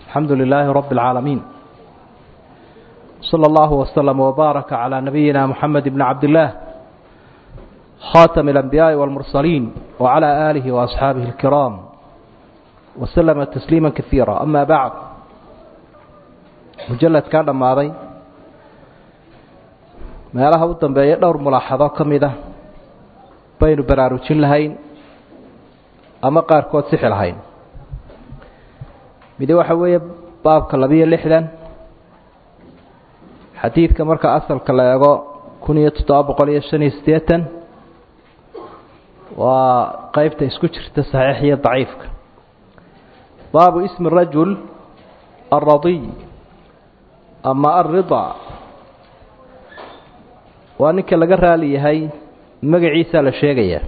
الحمد لله رب العالمين صلى الله وسلم وبارك على نبينا محمد بن عبد الله خاتم الأنبياء والمرسلين وعلى آله وأصحابه الكرام وسلم تسليما كثيرا أما بعد مجلد كان ماضي meelaha u dambeeya dhowr mulaaxado ka mid ah baynu baraarujin lahayn ama qaarkood sixi lahayn midi waxa weeye baabka labiyo lixdan xadiidka marka asalka la eego kun iyo toddoba boqol iyo shan iyo siddeetan waa qeybta isku jirta saxiix iyo daciifka baabu ismi rajul alradiy ama alrida waa ninka laga raali yahay magaciisaa la sheegayaa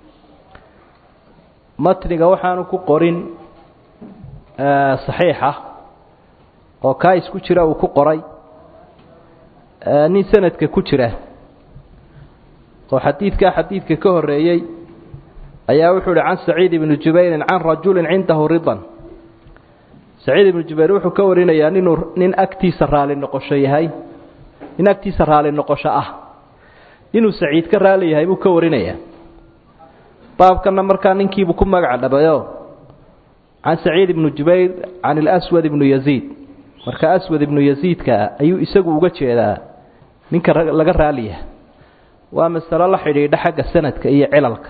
matniga waxaanu ku qorin saxiixa oo kaa isku jira uu ku qoray nin sanadka ku jira oo xadiidkaa xadiidka ka horeeyey ayaa wuxuu uhi can saciid ibni jubayrin can rajulin cindahu ridan saciid ibnu jubayr wuxuu ka warinayaa ninuu nin agtiisa raali noqosho yahay nin agtiisa raali noqosho ah inuu saciid ka raali yahay buu ka warinayaa baabkana markaa ninkiibuu ku magac dhabayo can saciid ibnu jubayr can ilaswad ibnu yaziid marka aswad ibnu yaziidka ayuu isagu uga jeedaa ninka laga raaliyaha waa masalo la xidhiidha xagga sanadka iyo cilalka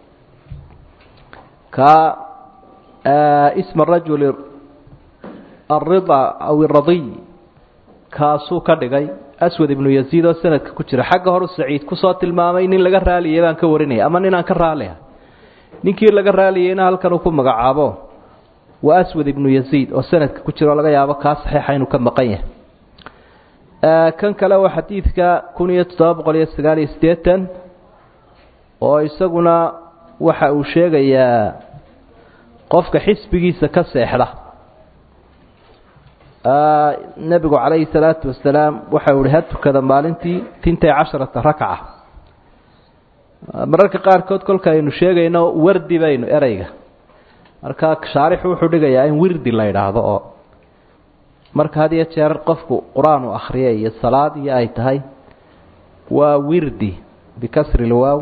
ka isma rajuli alrida aw iradiy kaasuu ka dhigay aswad ibnu yaziid oo sanadka ku jira xagga horu saciid kusoo tilmaamay nin laga raaliyay baan ka warinaya ama ninaan ka raaliha ninkii laga raaliyeyna halkan uu ku magacaabo waa aswad ibnu yaziid oo sanadka ku jira oo laga yaabo kaa saxiixa inuu ka maqan yahay kan kale waa xadiidka kun iyo toddoba boqol iyo sagaal iyo siddeetan oo isaguna waxa uu sheegayaa qofka xisbigiisa ka seexda nebigu calayhi salaatu wasalaam waxa uu ihi ha tukada maalintii tintay casharata rakca mararka qaarkood kolka aynu sheegayno wardi baynu ereyga marka shaarixu wuxuu dhigayaa in wirdi la yidhaahdo oo marka had iyo jeer qofku qur-aan uu akhriya iyo salaad iyo ay tahay waa wirdi bikasri lwaaw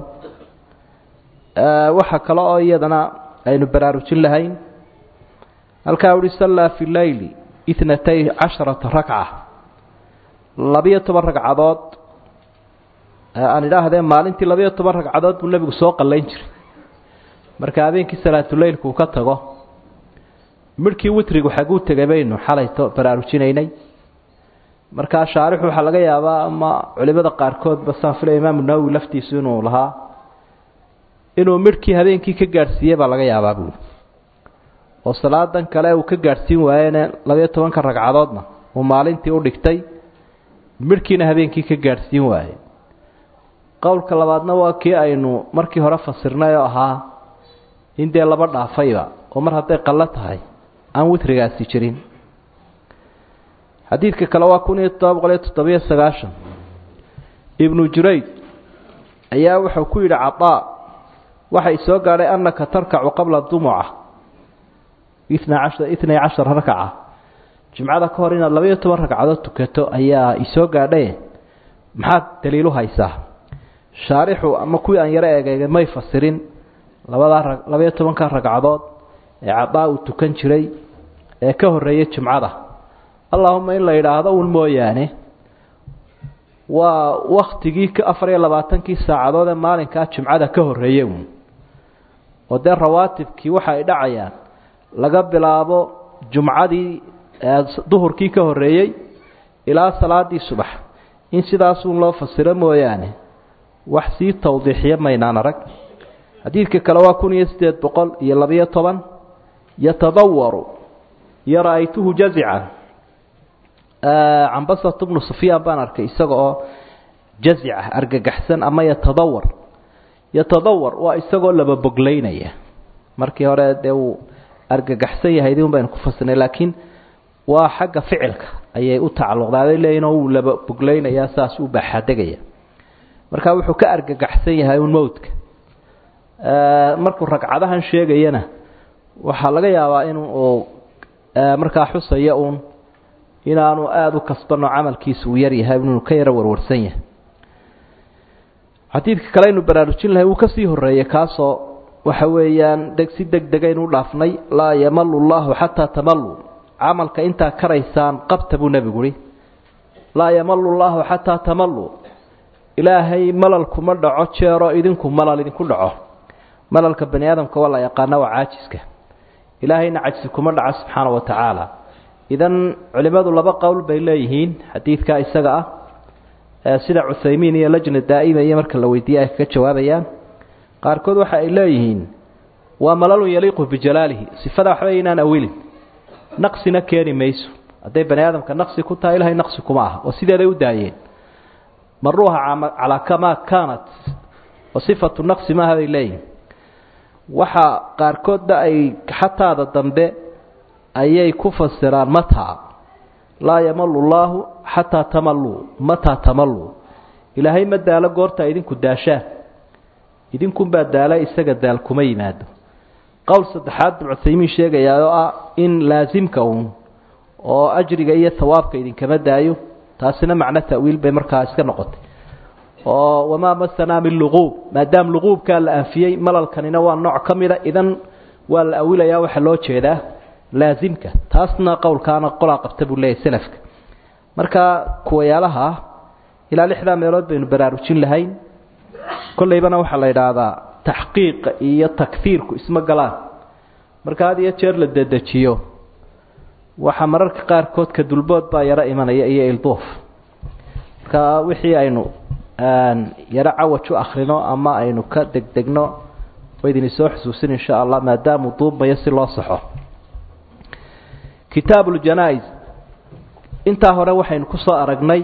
waxa kale oo iyadana aynu baraarujin lahayn halkaa uhi sallaa fi leyli itnatay casharata rakca labiyo toban ragcadood aan idhaahdee maalintii labiyo toban ragcadood buu nebigu soo qallayn jiray marka habeenkii salaatuleylku uu ka tago midhkii witrigu xaguu tegay baynu xalayto baraarujinaynay markaa shaarixu waxaa laga yaabaa ama culimada qaarkoodba saan filaya imaamu nawowi laftiisu inuu lahaa inuu midhkii habeenkii ka gaadhsiiyey baa laga yaabaa buuli oo salaadan kale uu ka gaadhsiin waayene labayo tobanka ragcadoodna uu maalintii u dhigtay midhkiina habeenkii ka gaadhsiin waaye qowlka labaadna waa kii aynu markii hore fasirnay oo ahaa in dee laba dhaafayba oo mar hadday qallo tahay aan witrigaasi jirin xadiidka kale waa kun iyo toddoba boqol iyo toddobiyo sagaashan ibnu jurayd ayaa wuxuu ku yidhi cadaa waxay soo gaadhay annaka tarkacu qabla dumuca itnay cashar rakaca jimcada ka hor inaad labaiyo toban ragcadood tukato ayaa isoo gaadhaye maxaad daliilu haysaa shaarixu ama kuwii aan yaro eegayga may fasirin labadaa labaiyo tobanka ragcadood ee cadaa uu tukan jiray ee ka horeeyay jimcada allahuma in la yidhaahdo un mooyaane waa waktigii afar iyo labaatankii saacadood ee maalinkaa jimcada ka horeeyey uun oo dee rawaatibkii waxa ay dhacayaan laga bilaabo jumcadii duhurkii ka horeeyey ilaa salaadii subax in sidaasun loo fasiro mooyaane wax sii tawdiixiya maynaan arag xadiidka kale waa kun iyo siddeed boqol iyo labiyo toban yatadawaru iyo ra-aytuhu jazican cambasat bnu sufyaan baan arkay isaga oo jazica argagaxsan ama yatadawar yatadawar waa isagoo laba boglaynaya markii hore dee uu argagaxsan yahay idin baynu ku fasirnay laakiin waa xagga ficilka ayay u tacalluqdaaday leeyihin oo uu laba boglaynayaa saas u baaxadegaya marka wuxuu ka argagaxsan yahay un mowdka markuu ragcadahan sheegayana waxaa laga yaabaa in uu markaa xusaya uun inaanu aada u kasbano camalkiisa uu yar yahay inuu ka yaro warwarsan yahay xadiidka kale aynu baraarujin lahay wuu kasii horeeyey kaasoo waxa weeyaan deg si deg degaynu u dhaafnay laa yamalu llahu xataa tamaluu camalka intaa karaysaan qabta buu nebigu uhi laa yamalu llahu xataa tamaluu ilaahay malal kuma dhaco jeero idinku malal idinku dhaco malalka bani aadamka waa la yaqaana waa caajiska ilaahayna cajsi kuma dhaco subxaana wa tacaala idan culimmadu laba qowl bay leeyihiin xadiidkaa isaga ah sida cuthaymiin iyo lajna daa'ima iyo marka la weydiiye ay kaga jawaabayaan qaarkood waxa ay leeyihiin waa malalun yaliiqu bijalaalihi sifada waxba inaan awilin naqsina keeni mayso hadday bani aadamka naqsi ku tahay ilahay naqsi kuma aha oo sideeday u daayeen maruuha calaa kamaa kaanat oo sifatu naqsi maaha bay leeyihin waxa qaarkoodna ay xataada dambe ayay ku fasiraan mataa laa yamalu llaahu xataa tamalluu mataa tamalluu ilaahay ma daalo goorta idinku daashaan idinkunbaa daala isaga daal kuma yimaado qowl saddexaad buu cuthaymiin sheegayaa oo ah in laasimka uun oo ajriga iyo hawaabka idinkama daayo taasina macno ta'wiil bay markaa iska noqotay oo wamaa masanaa min luquub maadaama luquubkaa la anfiyey malalkanina waa nooc ka mida idan waa la awilayaa waxaa loo jeedaa laasimka taasna qowlkaana qolaa qabta buu leeyahy selafka marka kuwayaalaha ilaa lixdaa meelood baynu baraarujin lahayn kollaybana waxaa la yidhaahdaa taxqiiqa iyo takfiirku isma galaan marka had iyo jeer la dedejiyo waxaa mararka qaarkood ka dulbood baa yaro imanaya iyo ilduuf marka wixii aynu yaro cawaj u akrino ama aynu ka degdegno waydini soo xusuusin insha allah maadaamuu duubmayo si loo saxo kitaab uljanaa-is intaa hore waxaynu ku soo aragnay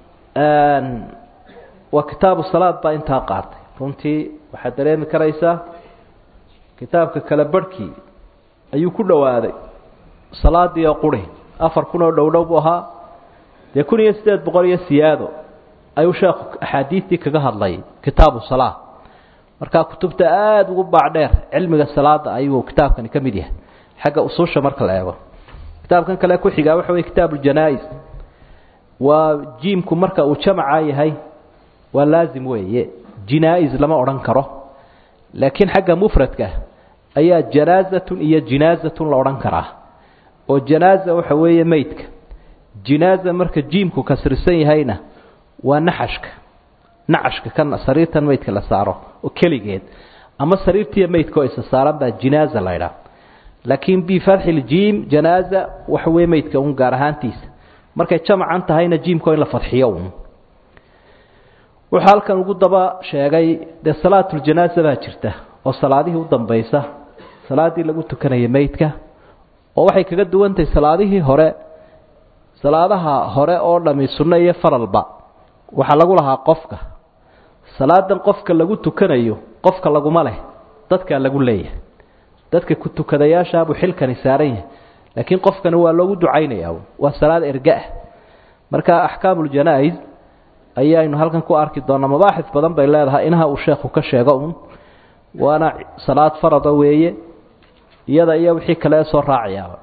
waa kitaabu salaad baa intaa qaatay runtii waxaad dareemi karaysaa kitaabka kale barhkii ayuu ku dhowaaday salaadii oo quri afar kun oo dhowdhow buu ahaa dee kun iyo siddeed boqol iyo siyaado ayuu sheekhu axaadiistii kaga hadlay kitaabu salaa markaa kutubta aada ugu baacdheer cilmiga salaada ayuu kitaabkani ka mid yahay xagga usuusha marka la eego kitaabkan kale ku xigaa waxa wey kitaabu janaa-is waa jiimku marka uu jamaca yahay waa laazim weeye jinaa-is lama odhan karo laakiin xagga mufradka ayaa janaazatun iyo jinaazatun la odhan karaa oo janaaza waxa weeye meydka jinaaza marka jiimku kasrisan yahayna waa naxashka naxashka kan sariirtan meydka la saaro oo keligeed ama sariirtiiyo meydka oo isa saaran baa jinaaza la ydhaha laakiin bifatxi ljiim janaaza waxa weye meydka un gaar ahaantiisa markay jamacan tahayna jiimka in la fadxiyo un wuxuu halkan ugu daba sheegay dee salaatuljanaaza baa jirta oo salaadihii u dambaysa salaadii lagu tukanaya meydka oo waxay kaga duwantahay salaadihii hore salaadaha hore oo dhami sunno iyo faralba waxaa lagu lahaa qofka salaadan qofka lagu tukanayo qofka laguma leh dadkaa lagu leeyahay dadka ku tukadayaashaabuu xilkani saaran yahay laakiin qofkani waa loogu ducaynayaa waa salaad ergaah marka axkaamuljanaa-is ayaynu halkan ku arki doonaa mabaaxis badan bay leedahay inaha uu sheekhu ka sheego un waana salaad farada weeye iyada iyo wixii kale ee soo raacayaaba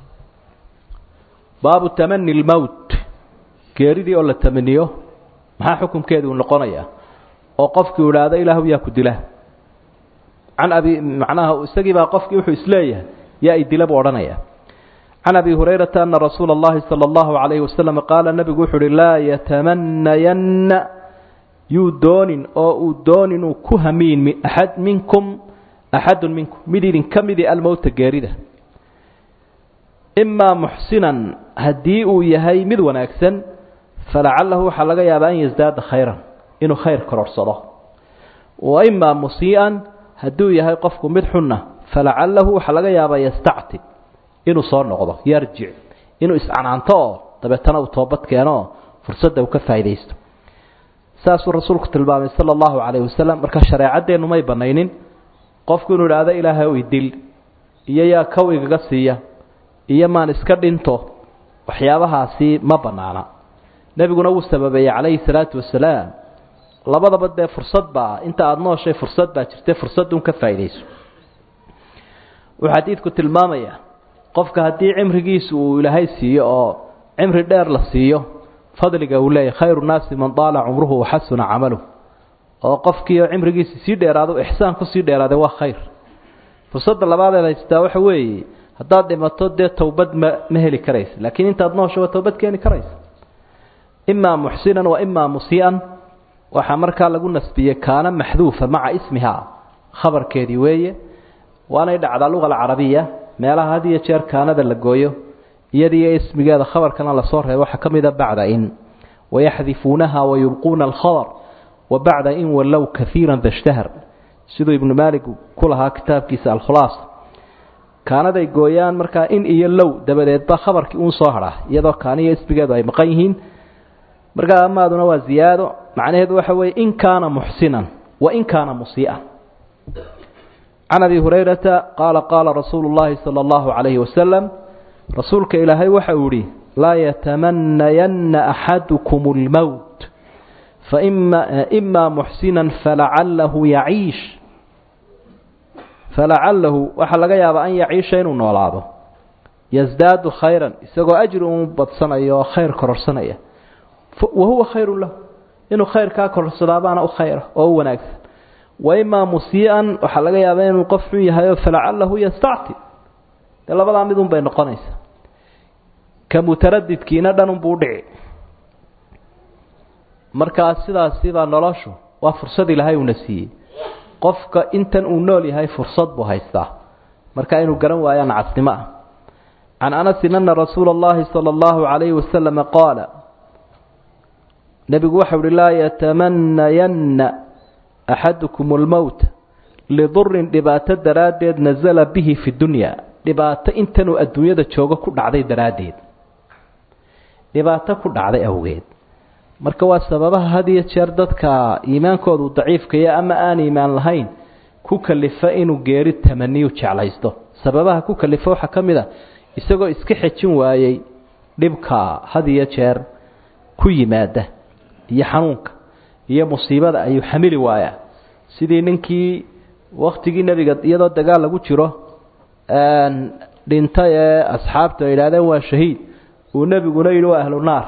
baabu tamani lmowt geeridii oo la tamaniyo maxaa xukunkeedu uu noqonayaa oo qofkii idhaahdo ilaahu yaa ku dila can abi macnaha isagii baa qofkii wuxuu isleeyahay yaa idila buu odhanaya can abi hurayrata ana rasuula اllahi salى اllahu عalayhi wasalam qaala nebigu wuxu uhi laa yatamanayanna yuu doonin oo uu doonin uu ku hamiin axad minkum axadu minkum mid idinka midi almowta geerida imaa muxsinan haddii uu yahay mid wanaagsan falacalahu waxaa laga yaabaa an yasdaada khayran inuu khayr kororsado wa imaa musii'an hadduu yahay qofku mid xunna falacalahu waxaa laga yaabaa yastactib inuu soo noqdo yarjic inuu iscanaanto oo dabeetana uu toobad keeno oo fursadda uu ka faa'iidaysto saasuu rasuulku tilmaamay sala allahu calayhi wasalam marka shareecadeennu may banaynin qofku inuu idhaahdo ilaahay u idil iyo yaa kow igaga siiya iyo maan iska dhinto waxyaabahaasi ma bannaana nebiguna wuu sababeeyey calayhi salaatu wasalaam labadaba dee fursad baa inta aada nooshay fursad baa jirta fursadun ka faa'iidayso wuxuu xadiidku tilmaamayaa qofka haddii cimrigiisu uu ilaahay siiyo oo cimri dheer la siiyo fadliga uu leeyahy khayru nnaasi man daala cumruhu waxasuna camaluh oo qofkiio cimrigiisa sii dheeraado ixsaan kusii dheeraaday waa khayr fursadda labaadeed haystaa waxa weeye haddaad dhimato dee towbad ma ma heli karaysa laakiin intaad nooshaba towbad keeni karaysa imaa muxsinan wa imaa musii'an waxaa markaa lagu nasbiyey kaana maxduufa maca ismiha khabarkeedii weeye waanay dhacdaa luga alcarabiya meelaha had iyo jeer kaanada la gooyo iyadiiyo ismigeeda khabarkana lasoo reebo waxaa ka mida bacda in wayaxdifuunaha wayubquuna alkhabar wa bacda in wallow kaiira dashtahar siduu ibnu maalig ku lahaa kitaabkiisa alkhulaas kaanaday gooyaan markaa in iyo low dabadeedba khabarkii uun soo hadhaa iyadoo kaaniyo ismigeedu ay maqan yihiin markaa amaaduna waa ziyaado macnaheedu waxa weeye in kaana muxsinan wa in kaana musii'an can abi hurayrata qaala qaala rasuulu llaahi sala allahu calayhi wasalam rasuulka ilaahay waxa uu yihi laa yatamanayanna axadukum اlmowt faima ima muxsinan falacalahu yaciish falacalahu waxaa laga yaabaa an yaciisha inuu noolaado yasdaadu khayran isagoo ajri un badsanaya oo khayr kororsanaya wahuwa khayru lahu inuu khayrkaa kororsadabaana u khayra oo u wanaagsan waimaa musii'an waxaa laga yaabaa inuu qof xun yahayo falacalahu yastacti dee labadaa midun bay noqonaysaa ka mutaradidkiina dhanunbuu udhici markaa sidaasibaa noloshu waa fursad ilaahay uuna siiyey qofka intan uu nool yahay fursad buu haystaa marka inuu garan waayaa nacasnimo ah can anasin ana rasuula اllahi salى اllahu calayhi wasalama qaala nebigu waxau uhi laa yatamanayanna axadukum اlmowta lidurin dhibaato daraaddeed nasala bihi fi dunya dhibaato intanuu adduunyada joogo ku dhacday daraaddeed dhibaato ku dhacday awgeed marka waa sababaha had iyo jeer dadka iimaankoodu daciifkaya ama aan iimaan lahayn ku kalifa inuu geeri tamaniyu jeclaysto sababaha ku kalifa waxaa ka mid a isagoo iska xejin waayey dhibka had iyo jeer ku yimaada iyo xanuunka iyo musiibada ayuu xamili waayaa sidii ninkii waktigii nebiga iyadoo dagaal lagu jiro dhintay ee asxaabtu ay yidhahdeen waa shahiid uu nebiguna yidhi waa ahlu naar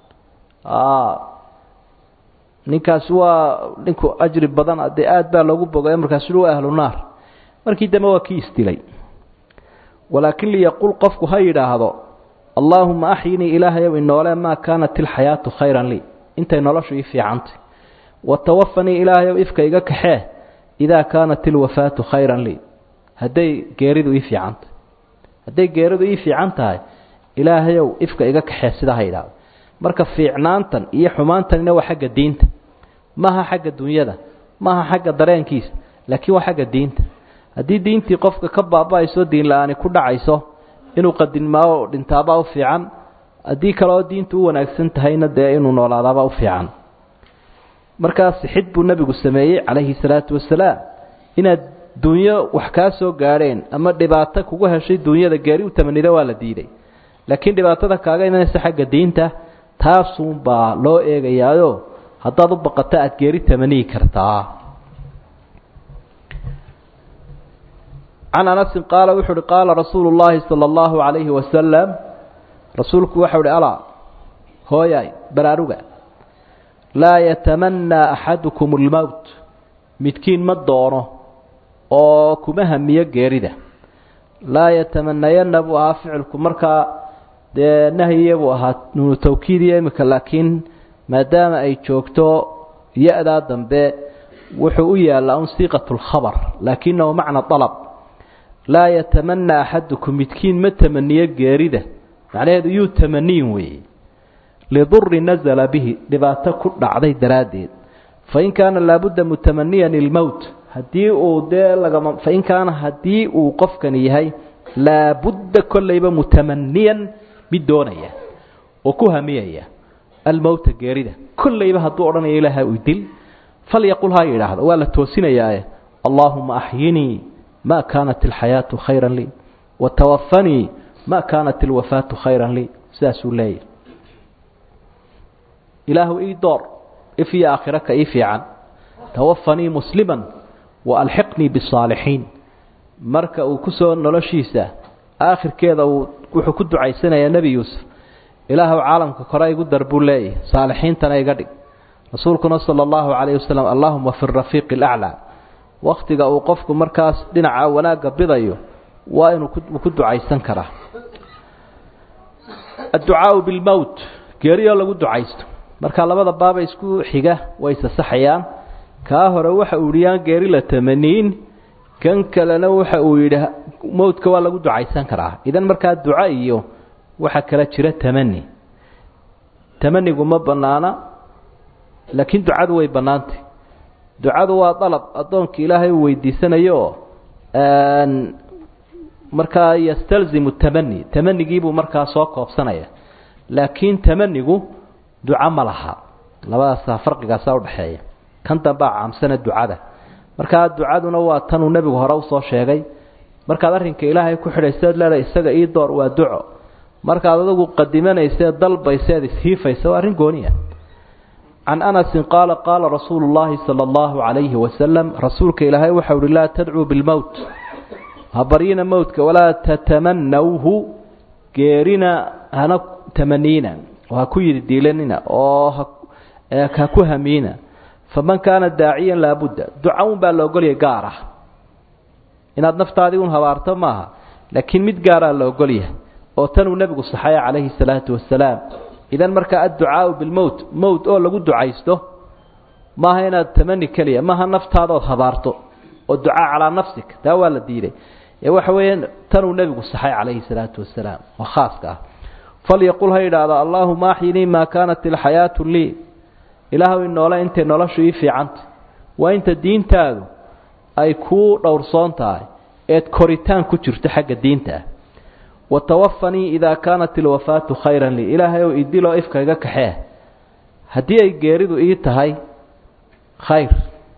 ninkaasi waa ninku ajri badan dee aad baa loogu bogay markaasu yihi waa ahlu naar markii dambe waa kii isdilay walaakin liyaqul qofku ha yidhaahdo allaahuma axyinii ilaahayow inoole maa kaanat ilxayaatu khayran lii intay noloshu ii fiicantay watawafanii ilaahayow ifka iga kaxee idaa kaanat ilwafaatu khayran lii hadday geeridu ii fiicantay hadday geeridu ii fiican tahay ilaahayow ifka iga kaxee sidaa ha yidhahdo marka fiicnaantan iyo xumaantanina waa xagga diinta maaha xagga dunyada maaha xagga dareenkiisa laakiin waa xagga diinta haddii diintii qofka ka baaba-ayso diin la-aani ku dhacayso inuu qadinmaayo dhintaabaa u fiican haddii kaleoo diintu u wanaagsan tahayna dee inuu noolaadaabaa u fiican markaa sixid buu nebigu sameeyey calayhi salaatu wasalaam inaad dunyo wax kaa soo gaadheen ama dhibaato kugu heshay dunyada geeri u tamanida waa la diiday laakiin dhibaatada kaaga imanaysa xagga diinta taasuunbaa loo eegayaayo haddaad u baqato aada geeri tamaniyi kartaa can anasin qaala wuxuu uhi qaala rasuulu llaahi sala allahu calayhi wasalam rasuulku waxau uhi alaa hooyaay baraaruga laa yatamannaa axadukum almowt midkiin ma doono oo kuma hamiyo geerida laa yatamanayanna buu ahaa ficilku markaa dee nahyiya buu ahaa nuunu tawkiidiya imika laakiin maadaama ay joogto ya-daa dambe wuxuu u yaallaa un siiqatu lkhabar laakinahu macna dalab laa yatamana axadukum midkiin ma tamaniyo geerida macnaheedu yuu tamaniyin weeye liduri nasala bihi dhibaato ku dhacday daraaddeed fain kaana laabudda mutamaniyan ilmowt haddii uu dee lagama fain kaana haddii uu qofkani yahay laabudda kollayba mutamaniyan mid doonaya oo ku hamiyaya almowta geerida kollayba hadduu odhanaya ilaaha u dil falyaqul ha yidhaahdo waa la toosinayaae allaahuma axyinii ma kaanat alxayaatu khayran lii watawafanii ma kaanat alwafaatu khayran lii sidaasuu leeyahy ilaahu ii door if iyo aakhiro ka ii fiican tawafanii musliman wa alxiqnii bisaalixiin marka uu ku soo noloshiisa aakhirkeeda uu wuxuu ku ducaysanayaa nebi yuusuf ilaahw caalamka kore igu dar buu leeyahy saalixiintana iga dhig rasuulkuna sala allahu calayhi wasalam allahuma fi rafiiqi alaclaa wakhtiga uu qofku markaas dhinaca wanaagga bidayo waa inuu ku ducaysan karaa adducaau bilmowt geeriyoo lagu ducaysto marka labada baaba isku xiga way sasaxayaan kaa hore waxa uu yidhi yaan geeri la tamaniin kan kalena waxa uu yidhi mowdka waa lagu ducaysan karaa idan markaa duco iyo waxaa kala jira tamani tamanigu ma bannaana laakiin ducadu way bannaantay ducadu waa dalab addoonka ilaahay uu weydiisanayo oo markaa yastalzimu tamani tamanigiibuu markaa soo koobsanaya laakiin tamanigu duco ma laha labadaasa farqigaasa udhaxeeya kan dambaa caamsana ducada markaa ducaduna waa tanuu nebigu hore usoo sheegay markaad arrinka ilaahay ku xidhayseed leedahay isaga ii door waa duco markaad adigu qadimanayseed dalbayseed ishiifaysa waa arrin gooniya can anasin qaala qaala rasuulu llaahi sala allahu calayhi wasalam rasuulka ilaahay waxau uhi laa tadcuu bilmowt ha baryina mowtka walaa tatamanawhu geerina hana tamaniina oo ha ku yidhi diilanina oo ha ku hamiina faman kaana daaciyan laabudda duca un baa la ogolyahay gaar ah inaad naftaadii un habaarto maaha laakiin mid gaaraa la ogolyahay oo tanuu nebigu saxaya calayhi salaatu wasalaam idan markaa adducaau bilmowt mowt oo lagu ducaysto maaha inaad tamani keliya maaha naftaadood habaarto oo ducaa calaa nafsika taa waa la diiday ee waxa weeye tanuu nebigu saxay calayhi salaatu wasalaam waa khaaska ah falyaqul ha yidhaahdo allaahuma axyinii maa kaanat ilxayaatu lii ilaahu inoole intay noloshu ii fiicanta waa inta diintaadu ay kuu dhowrsoon tahay eed koritaan ku jirto xagga diinta ah watawafanii idaa kaanat ilwafaatu khayran lii ilaahay ow idiloo ifka iga kaxee haddii ay geeridu ii tahay khayr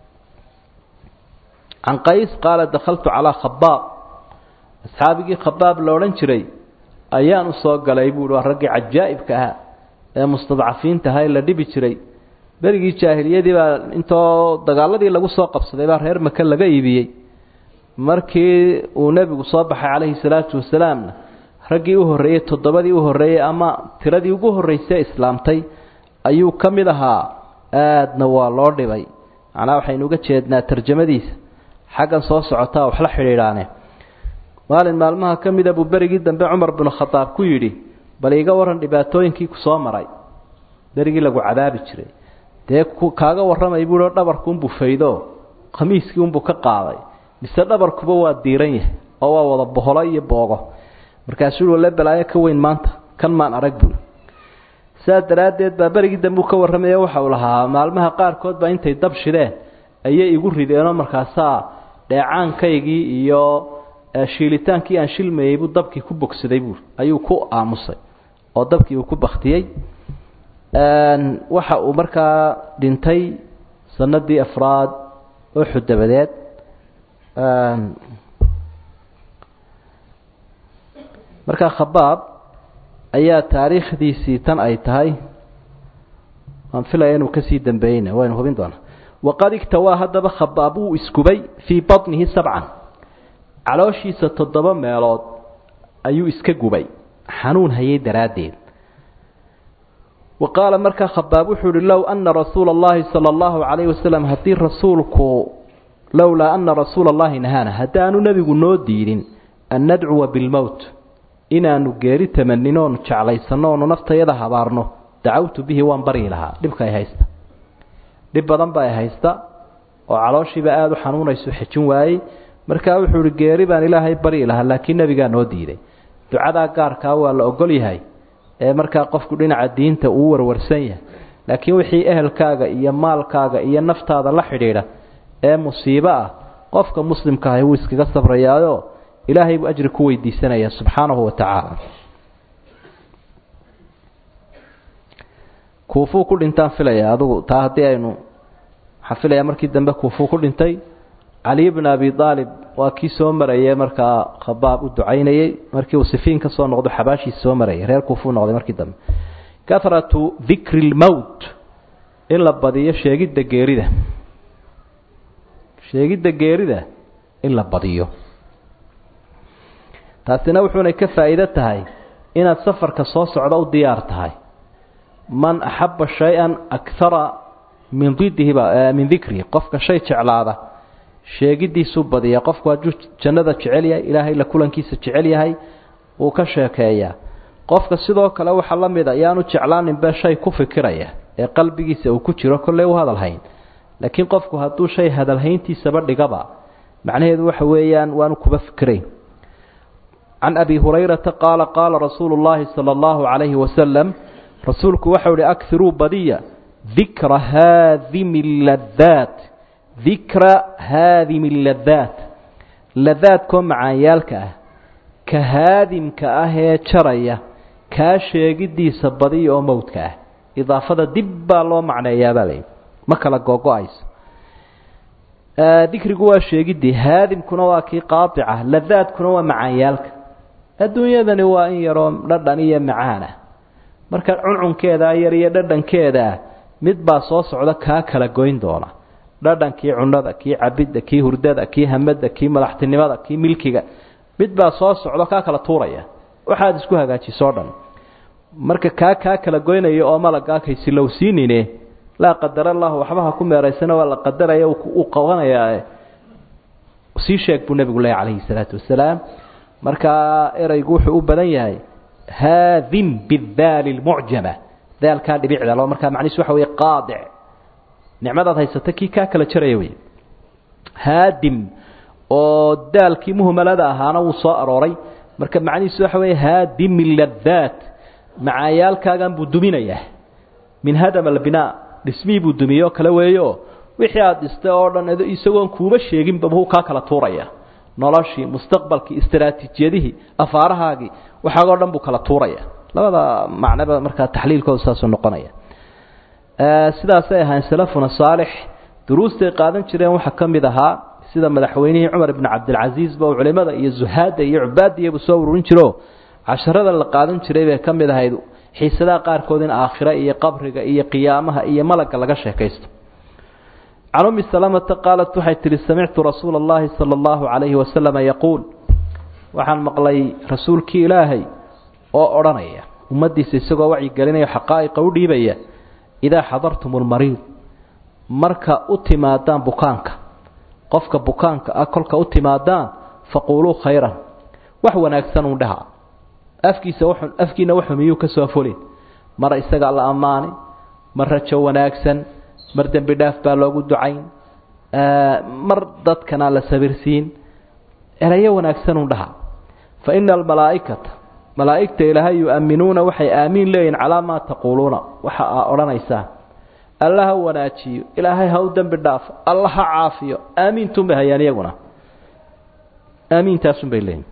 can qays qaala dakhaltu calaa khabaab asxaabigii khabaab la odhan jiray ayaan u soo galay buuhi waa raggii cajaa'ibka ahaa ee mustadcafiinta ahaa ee la dhibi jiray berigii jaahiliyadii baa intoo dagaaladii lagu soo qabsaday baa reer maka laga iibiyey markii uu nebigu soo baxay calayhi salaatu wasalaamna raggii u horreeyey toddobadii u horreeyey ama tiradii ugu horreysay islaamtay ayuu ka mid ahaa aadna waa loo dhibay macnaa waxaynu uga jeednaa tarjamadiisa xaggan soo socotaa waxla xidhiidhaane maalin maalmaha ka mida buu berigii dambe cumar binu khadaab ku yidhi bal iiga waran dhibaatooyinkii ku soo maray berigii lagu cadaabi jiray dee kaaga warramay buuhi oo dhabarkuunbuu faydo khamiiskii unbuu ka qaaday mise dhabarkuba waa diiran yahay oo waa wada boholo iyo boogo markaasuu walle balaayo ka weyn maanta kan maan arag buui sidaas daraaddeed baa berigii dambe uu ka warramaya waxa uu lahaa maalmaha qaarkood baa intay dab shideen ayay igu rideenoo markaasaa dheecaankaygii iyo shiilitaankii aan shilmayey buu dabkii ku bogsaday buui ayuu ku aamusay oo dabkii uu ku baktiyey waxa uu markaa dhintay sanadii afraad uxud dabadeed markaa khabaab ayaa taariikhdiisii tan ay tahay waan filaya inuu kasii dambeeyeyna waynu hubin doonaa waqad igtawaa haddaba khabaab wuu iskubay fii batnihi sabcan calooshiisa toddoba meelood ayuu iska gubay xanuun hayay daraaddeed wa qaala markaa khabaab wuxuu uhi low ana rasuula اllahi salى اllahu calayh wasalam haddii rasuulku lowlaa ana rasuula اllahi nahaana haddaanu nebigu noo diidin an nadcuwa bilmowt inaanu geeri tamanin oonu jeclaysanno oonu naftayada habaarno dacawtu bihi waan baryi lahaa dhibka ay haysta dhib badan ba ay haysta oo calooshiiba aada u xanuunayso xejin waayey markaa wuxuu ihi geeri baan ilaahay baryi lahaa laakiin nebigaa noo diiday ducadaa gaarkaa waa la ogol yahay ee markaa qofku dhinaca diinta uu warwarsan yahay laakiin wixii ehelkaaga iyo maalkaaga iyo naftaada la xidhiidha ee musiibo ah qofka muslimka ahi wuu iskaga sabrayaayo ilaahay buu ajri ku weydiisanaya subxaanahu wa tacaala kuufuu ku dhintaan filaya adugu taa haddii aynu waxaan filayaa markii dambe kuufuu ku dhintay cali bn abi aalib waa kii soo marayay markaa khabaab u ducaynayey markii uu sifiin ka soo noqdo xabaashiis soo marayay reer kuufuu noqday markii dambe kahratu dikri lmowt in la badiyo sheegidda geerida sheegidda geerida in la badiyo taasina wuxuunay ka faa'iido tahay inaad safarka soo socdo u diyaar tahay man axaba shay-an akara min didihiba min dikrihi qofka shay jeclaada sheegidiisuu badiya qofku hadduu jannada jecel yahay ilaahay la kulankiisa jecel yahay wuu ka sheekeeyaa qofka sidoo kale waxaa la mid a yaanu jeclaaninbe shay ku fikiraya ee qalbigiisa uu ku jiro kolley u hadalhayn laakiin qofku hadduu shay hadalhayntiisaba dhigaba macnaheedu waxa weeyaan waanu kuba fikirayn can abi hurayrata qaala qaala rasuulu llaahi sala allahu calayhi wasalam rasuulku waxau ihi akiruu badiya dikra haadimi ladaat dikra haadimi ladaat ladaadkoo macaanyaalka ah ka haadimka ah ee jaraya kaa sheegidiisa badiya oo mowdka ah idaafada dib baa loo macneeyaabaa layidhi ma kala googo-ayso dikrigu waa sheegidii haadimkuna waa kii qaadica ladaadkuna waa macaanyaalka adduunyadani waa in yaroo dhadhan iyo macaana marka cuncunkeedaa yar iyo dhadhankeedaa mid baa soo socda kaa kala goyn doona dhadhankii cunada kii cabidda kii hurdada kii hamada kii madaxtinimada kii milkiga mid baa soo socdo kaa kala tuuraya waxaad isku hagaajiso o dhan marka kaa kaa kala goynaya oo malagaa kaysilowsiinine laa qadar allahu waxba ha ku meeraysana waa la qadaraya uu qabanayaa sii sheeg buu nebigu leeya calayhi salaatu wasalaam markaa ereygu wuxuu u badan yahay haadim bidaali lmucjama daalkaa dhibicda lo markaa macnihiis waxa weeye qaadic nicmadaad haysata kii kaa kala jaraya wey haadim oo daalkii muhmalada ahaana wuu soo arooray marka macnihiisu waxa weeye haadimi ladaat macaayaalkaagan buu duminayaa min hadam albinaa dhismihii buu dumiyey oo kale weeyo wixii aada dhistay oo dhan isagoon kuuba sheeginba buu kaa kala tuuraya noloshii mustaqbalkii istaraatiijiyadihii afaarahaagii waxaagoo dhan buu kala tuuraya labada macnoba markaa taxliilkooda saasuu noqonaya sidaasay ahayn salafuna saalix duruustay qaadan jireen waxaa ka mid ahaa sida madaxweynihii cumar ibn cabdilcasiisba uu culimada iyo zuhaadda iyo cubaadiyabuu soo ururin jiro casharada la qaadan jiray bay ka mid ahayd xiisadaha qaarkood in aakhira iyo qabriga iyo qiyaamaha iyo malagga laga sheekaysto can ummi salamata qaalat waxay tihi samictu rasuula allahi sala allahu calayhi wasalama yaquul waxaan maqlay rasuulkii ilaahay oo odhanaya ummaddiisa isagoo wacyigelinaya xaqaa'iqa u dhiibaya idaa xadartum lmariid marka u timaadaan bukaanka qofka bukaanka ah kolka u timaadaan faquuluu khayran wax wanaagsan uun dhaha afkiisa w afkiina waxu miyuu ka soo fulin mar isagaa la ammaanay mar rajo wanaagsan mar dembi dhaaf baa loogu ducayn mar dadkana la sabirsiin erayo wanaagsan uun dhaha fa ina almalaa'ikata malaa'igta ilaahay yu-aminuuna waxay aamiin leeyihin calaa maa taquuluuna waxa aa odhanaysaan alla ha wanaajiyo ilaahay ha u dembi dhaafo alla ha caafiyo aamiintun bay hayaan iyaguna aamiintaasun bay leeyihin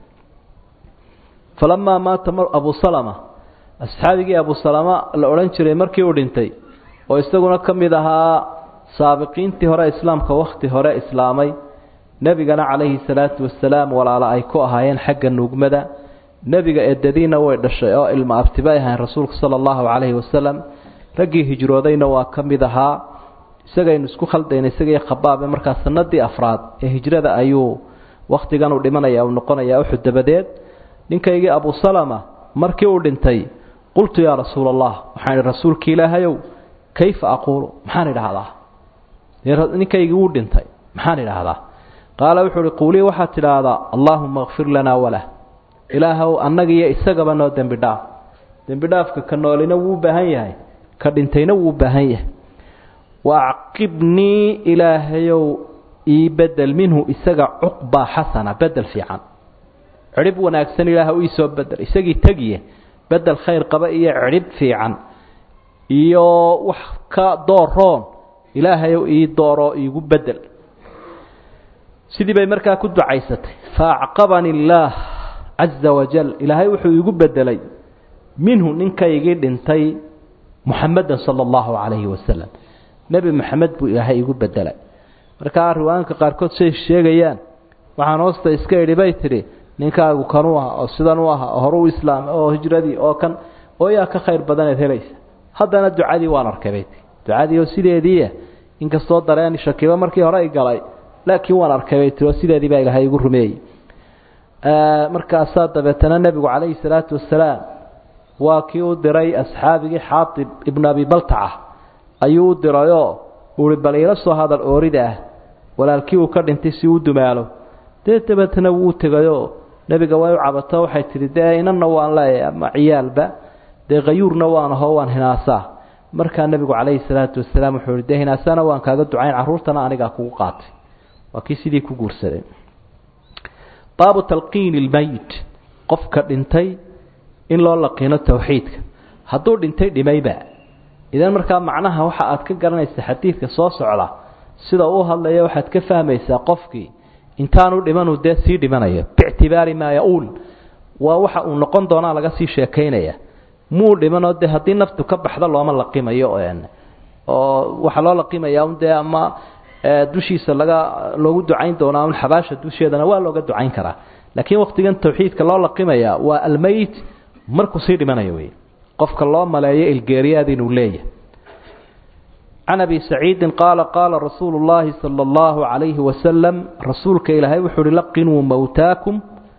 falamaa maata abu salama asxaabigii abu salama la odhan jiray markii uu dhintay oo isaguna ka mid ahaa saabiqiintii hore islaamka wakhti hore islaamay nebigana calayhi salaatu wasalaam walaalo ay ku ahaayeen xagga nuugmada nebiga eedadiina way dhashay oo ilma abtibay ahayn rasuulku sala allahu calayhi wasalam raggii hijroodayna waa ka mid ahaa isagaynu isku khaldayna isagii khabaabe markaa sanadii afraad ee hijrada ayuu wakhtigan uu dhimanaya uu noqonaya uxud dabadeed ninkaygii abu salama markii uu dhintay qultu yaa rasuula allah waxaan idhi rasuulki ilaahayow kayfa aquulu maxaan idhaahdaa ninkaygii wuu dhintay maxaan idhaahdaa qaala wuxuu uhi quulii waxaad tidhaahdaa allaahuma kfir lanaa walah ilaahow annaga iyo isagaba noo dembi dhaaf dembi dhaafka ka noolina wuu u baahan yahay ka dhintayna wuu u baahan yahay wa acqibnii ilaahayow ii bedel minhu isaga cuqbaa xasana bedel fiican cidhib wanaagsan ilaah u iisoo bedel isagii tegiye bedel khayr qaba iyo cidhib fiican iyo wax ka dooroon ilaahayow ii dooro iigu bedel sidii bay markaa ku ducaysatay faacqabani illaah caza wajal ilaahay wuxuu iigu bedelay minhu ninkaygii dhintay muxamedan sala allahu calayhi wasalam nebi moxamed buu ilaahay iigu bedelay markaa riwaayinka qaarkood say sheegayaan waxaan hoosta iska idhi bay tidhi ninkaagu kanuu aha oo sidan u aha oo hore u islaamay oo hijradii oo kan oo yaa ka khayr badaneed helaysa haddana ducadii waan arkay bay tii ducadii oo sideediia inkastoo dareen shakiba markii hore ay galay laakiin waan arkay bay tii oo sideedii baa ilaahay igu rumeeyey markaasaa dabeetana nebigu calayhi salaatu wasalaam waa kii u diray asxaabigii xaatib ibnu abi baltaca ayuu u dirayoo uhi bal iila soo hadal oorida ah walaalkii uu ka dhintay si uu dumaalo dee dabeetana wuu u tegayoo nebiga way u cabato waxay tidhi dee inanna waan leeyahay ama ciyaalba dee khayuurna waan ahoo waan hinaasaa markaa nebigu calayhi salaatu wasalaam wuxuu ihi dee hinaasana waan kaaga ducayn carruurtana anigaa kugu qaatay waa kii sidii ku guursaday baabu talqiini lmeyit qofka dhintay in loo laqiino towxiidka hadduu dhintay dhimayba idan markaa macnaha waxa aad ka garanaysa xadiidka soo socda sida uu hadlaya waxaad ka fahmaysaa qofkii intaanu dhimanu dee sii dhimanayo biictibaari maa ya-uul waa waxa uu noqon doonaa laga sii sheekaynaya muu dhimanoo dee haddii naftu ka baxda looma laqimayo oo waxaa loo laqimayaa un dee ama dushiisa laga loogu ducayn doonaa un xabaasha dusheedana waa looga ducayn karaa laakiin waqtigan tawxiidka loo laqimaya waa almeyt markuu sii dhimanayo wey qofka loo maleeyo ilgeeriyaad inuu leeyahay can abi saciidin qaala qaala rasuulu llaahi sala allahu calayhi wasalam rasuulka ilaahay wuxuu uhi laqinuu mowtaakum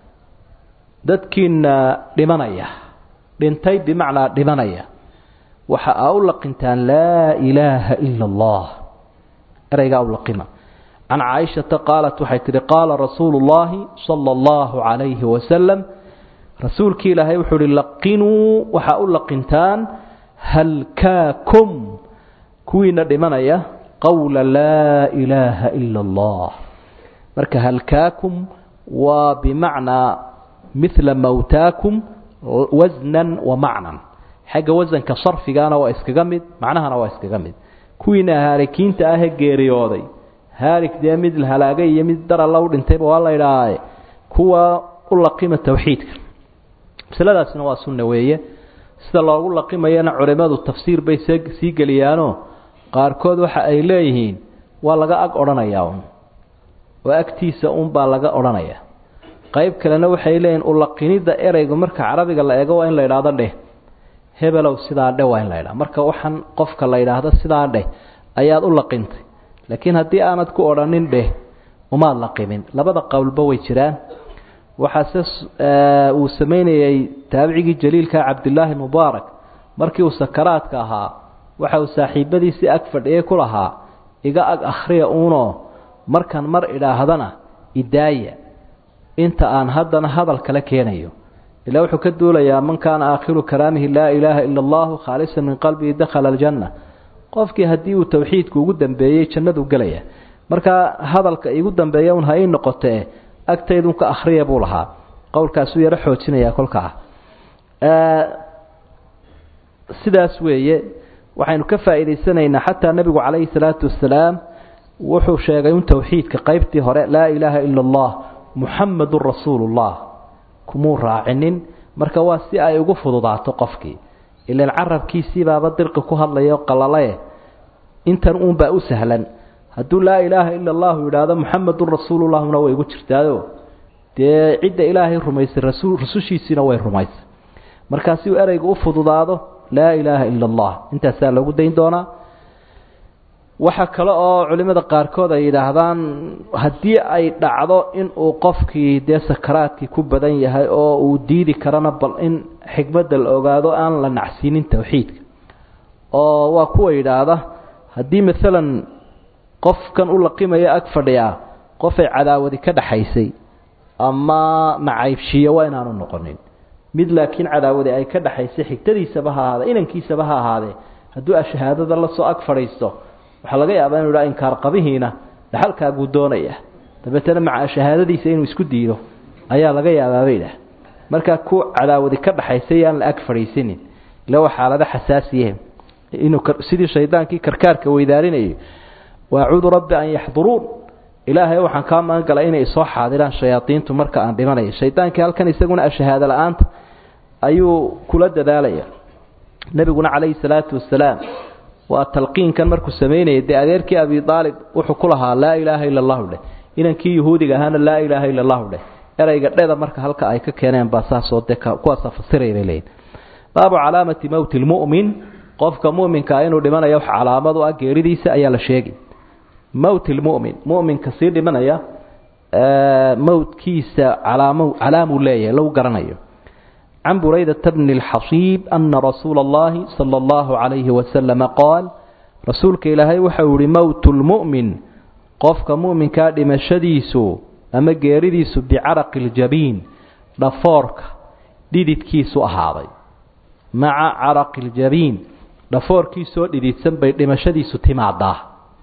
dadkiina dhimanaya dhintay bimacnaa dhimanaya waxa aa u laqintaan laa ilaaha ila allah ereygaa u laqima can caaishata qaalat waxay tihi qaala rasuulu llaahi sala allahu calayhi wasalam rasuulkii ilaahay wuxuu uhi laqinuu waxaa u laqintaan halkaakum kuwiina dhimanaya qowla laa ilaaha ila allah marka halkaakum waa bimacnaa mila mowtaakum wasnan wa macnan xagga wasanka sarfigaana waa iskaga mid macnahana waa iskaga mid kuwiina haalikiinta ahee geeriyooday haalik dee mid halaagay iyo mid daralla u dhintayba waa la idhaahae kuwa u laqima towxiidka masaladaasina waa sunna weeye sida loogu laqimayana culimmadu tafsiir bay sii geliyaanoo qaarkood waxa ay leeyihiin waa laga ag odhanayaa un oo agtiisa unbaa laga odhanaya qayb kalena waxay leeyihin ulaqinidda ereygu marka carabiga la eego waa in la idhaahdo dheh hebelow sidaa dheh waa in la idhaha marka waxaan qofka la yidhaahdo sidaa dheh ayaad u laqintay laakiin haddii aanad ku odhanin dheh umaad laqimin labada qowlba way jiraan waxaase uu samaynayay taabicigii jaliilka cabdilaahi mubaarak markii uu sakaraadka ahaa waxa uu saaxiibadiisii ag fadhiyay ku lahaa iga ag akhriya uunoo markaan mar idhaahdana idaaya inta aan haddana hadal kale keenayo ilaa wuxuu ka duulayaa man kaana aakhiru kalaamihi laa ilaaha ila allahu khaalisan min qalbihi dakhala aljanna qofkii haddii uu towxiidku ugu dambeeyey jannadu gelaya markaa hadalka igu dambeeya un ha ii noqotee agtaydun ka akhriya buu lahaa qowlkaasuu yaro xoojinayaa kolkaa sidaas weeye waxaynu ka faa'iidaysanaynaa xataa nebigu calayhi salaatu wasalaam wuxuu sheegay un towxiidka qaybtii hore laa ilaaha ila allah muxamadun rasuulullah kumuu raacinin marka waa si ay ugu fududaato qofkii ilan carabkiisii baaba dirqi ku hadlayo qalalae intan uunbaa u sahlan hadduu laa ilaaha ila allahu yidhaahdo muxamadun rasuulullahuna way igu jirtaado dee cidda ilaahay rumaysay rasul rusushiisiina way rumaysay markaa si uu ereyga u fududaado laa ilaaha ila allah intaasaa loogu dayn doonaa waxaa kale oo culimada qaarkood ay yidhaahdaan haddii ay dhacdo inuu qofkii dee sakaraadkii ku badan yahay oo uu diidi karana bal in xikmadda la ogaado aan la nacsiinin towxiidka oo waa kuwa yidhaahda haddii maalan qofkan u laqimaya ag fadhiyaa qofay cadaawadi ka dhaxaysay ama macaybshiye waa inaanu noqonin mid laakiin cadaawadi ay ka dhaxaysay xigtadiisaba ha ahaade inankiisaba ha ahaadee hadduu ashahaadada lasoo ag fadhiisto waxaa laga yaabaa inu ha inkaar qabihiina dhaxalkaaguu doonaya dabeetana maca shahaadadiisa inuu isku diido ayaa laga yaabaabay dhah markaa ku cadaawadi ka dhaxaysay aan la ag fadhiisanin ila waa xaalado xasaasiye inuu sidii shaydaankii karkaarka weydaarinayay waacuudu rabbi an yaxduruun ilaahay waxaan kaa magan galay inay soo xaadiraan shayaadiintu marka aan dhimanaya shaydaankii halkan isaguna ashahaado la-aanta ayuu kula dadaalaya nebiguna calayhi salaatu wasalaam waa talqiinkan markuu samaynayay dee adeerkii abi aalib wuxuu ku lahaa laa ilaaha ila allahu dheh inankii yahuudiga ahaana laa ilaaha ila allahu dheh ereyga dheda marka halka ay ka keeneen baa saasoo de kuwaasa fasiray bay leeyihin baabu calaamati mowti lmu'min qofka mu'minkaa inuu dhimanayo wax calaamad u ah geeridiisa ayaa la sheegi mowti lmu'min mu'minka sii dhimanaya mowdkiisa calaamo calaamuu leeyahay lagu garanayo can buraydata bni اlxasiib ana rasuula اllahi salى اllahu calayhi wasalama qaal rasuulka ilaahay waxau yihi mowt lmu'min qofka mu'minkaa dhimashadiisu ama geeridiisu bicaraqi ljabiin dhafoorka dhididkiisu ahaaday maca caraqi ljabiin dhafoorkiisoo dhididsan bay dhimashadiisu timaadaa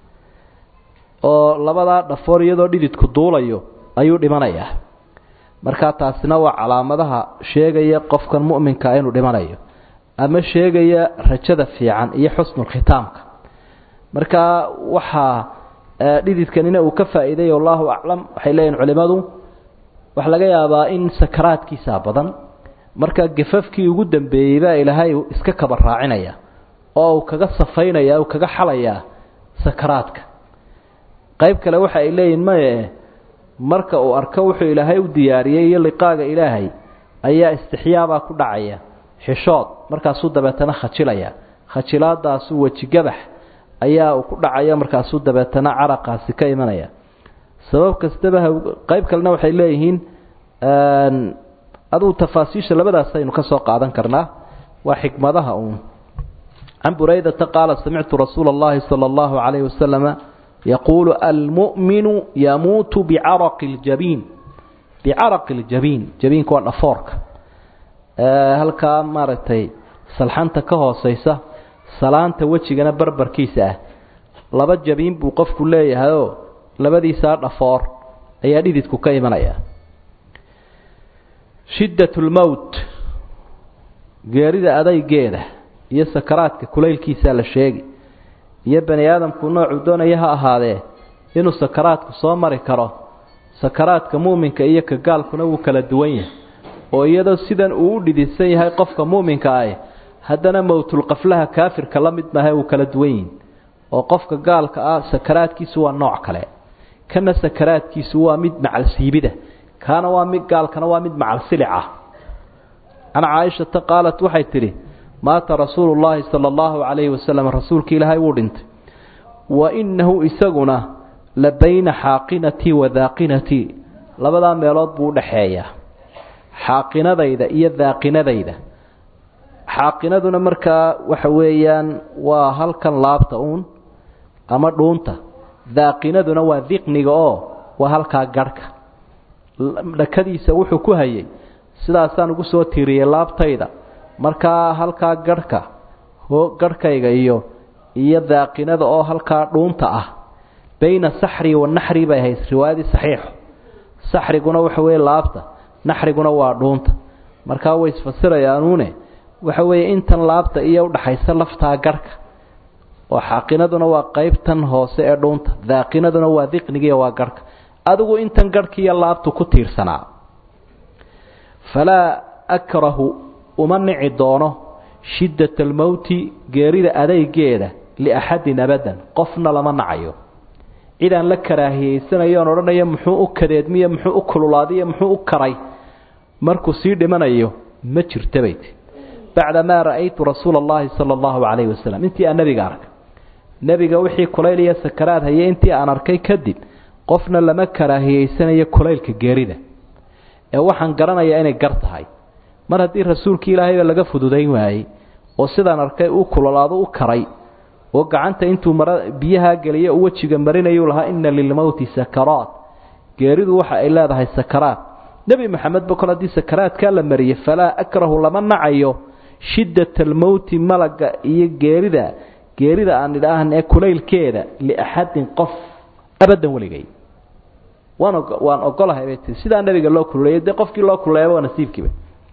oo labadaa dhafoor iyadoo dhididku duulayo ayuu dhimanayaa markaa taasina waa calaamadaha sheegaya qofkan mu'minka inuu dhimanayo ama sheegaya rajada fiican iyo xusnulkhitaamka markaa waxaa dhididkanina uu ka faa'iiday allahu aclam waxay leeyihin culimmadu waxaa laga yaabaa in sakaraadkiisaa badan markaa gafafkii ugu dambeeyey baa ilaahay iska kaba raacinaya oo uu kaga safaynaya uu kaga xalayaa sakaraadka qayb kale waxa ay leeyihin maye marka uu arko wuxuu ilaahay u diyaariyey iyo liqaaga ilaahay ayaa istixyaabaa ku dhacaya xishood markaasuu dabeetana khajilaya khajilaadaasuu wejigabax ayaa uu ku dhacaya markaasuu dabeetana caraqaasi ka imanaya sabab kastaba qayb kalena waxay leeyihiin adugu tafaasiisha labadaas aynu ka soo qaadan karnaa waa xikmadaha uun can buraydata qaala samictu rasuula اllahi salى اllahu calayh wasalama yaquulu almu'minu yamuutu bicaraqi ljabiin bicaraqi ljabiin jabiinka waa dhafoorka halkaa maaragtay salxanta ka hooseysa salaanta wejigana barbarkiisa ah laba jabiin buu qofku leeyahayoo labadiisaa dhafoor ayaa dhididku ka imanaya shiddat lmowt geerida adaygeeda iyo sakaraadka kulaylkiisaa la sheegi iyo bani aadamku noocuu doonaya ha ahaadee inuu sakaraadku soo mari karo sakaraadka muuminka iyo ka gaalkuna wuu kala duwan yahay oo iyadoo sidan uu u dhididsan yahay qofka muuminka ah haddana mowtulqaflaha kaafirka la mid maaha wuu kala duwan yihin oo qofka gaalka ah sakaraadkiisu waa nooc kale kana sakaraadkiisu waa mid macalsiibida kaana waa mid gaalkana waa mid macalsilica can caaishata qaalat waxay tidhi maata rasuulu llaahi sala allahu calayhi wasalam rasuulka ilaahay wuu dhintay wa innahu isaguna la bayna xaaqinatii wa daaqinatii labadaa meelood buu udhaxeeyaa xaaqinadayda iyo daaqinadayda xaaqinaduna markaa waxa weeyaan waa halkan laabta uun ama dhuunta daaqinaduna waa diqniga oo waa halkaa garhka dhakadiisa wuxuu ku hayay sidaasaan ugu soo tiiriyey laabtayda markaa halkaa garhka garhkayga iyo iyo daaqinada oo halkaa dhuunta ah bayna saxri wa naxri bay ahayd riwaayadii saxiixu saxriguna waxa weeye laabta naxriguna waa dhuunta markaa way isfasirayaanuune waxa weeye intan laabta iyo udhaxaysa laftaa garhka oo xaaqinaduna waa qeybtan hoose ee dhuunta daaqinaduna waa diqnigiiyo waa garhka adigu intan garhkiiyo laabtu ku tiirsanaa falaa akrahu uma nici doono shiddat almowti geerida adaygeeda liaxadin abadan qofna lama nacayo cidaan la karaahiyeysanayo on odhanayo muxuu u kadeedmiyo muxuu u kululaadiyo muxuu u karay markuu sii dhimanayo ma jirta bay ti bacdamaa ra'aytu rasuula allahi sala allahu calayhi wasalam intii aan nebiga arkay nebiga wixii kulayl iyo sakaraad hayay intii aan arkay kadib qofna lama karaahiyeysanayo kulaylka geerida ee waxaan garanayaa inay gar tahay mar haddii rasuulkii ilaahayba laga fududayn waayey oo sidaan arkay uu kulolaado u karay oo gacanta intuu mara biyahaa geliyo u wejiga marinayuu lahaa inna lilmowti sakaraat geeridu waxa ay leedahay sakaraad nebi maxamed ba kol haddii sakaraadkaa la mariyey falaa akrahu lama nacayo shiddat almowti malaga iyo geerida geerida aan idhaahan ee kulaylkeeda liaxadin qof abadan weligay waan waan ogolahay bay tii sidaa nebiga loo kululeeyay dee qofkii loo kululeeyaba waa nasiibkiiba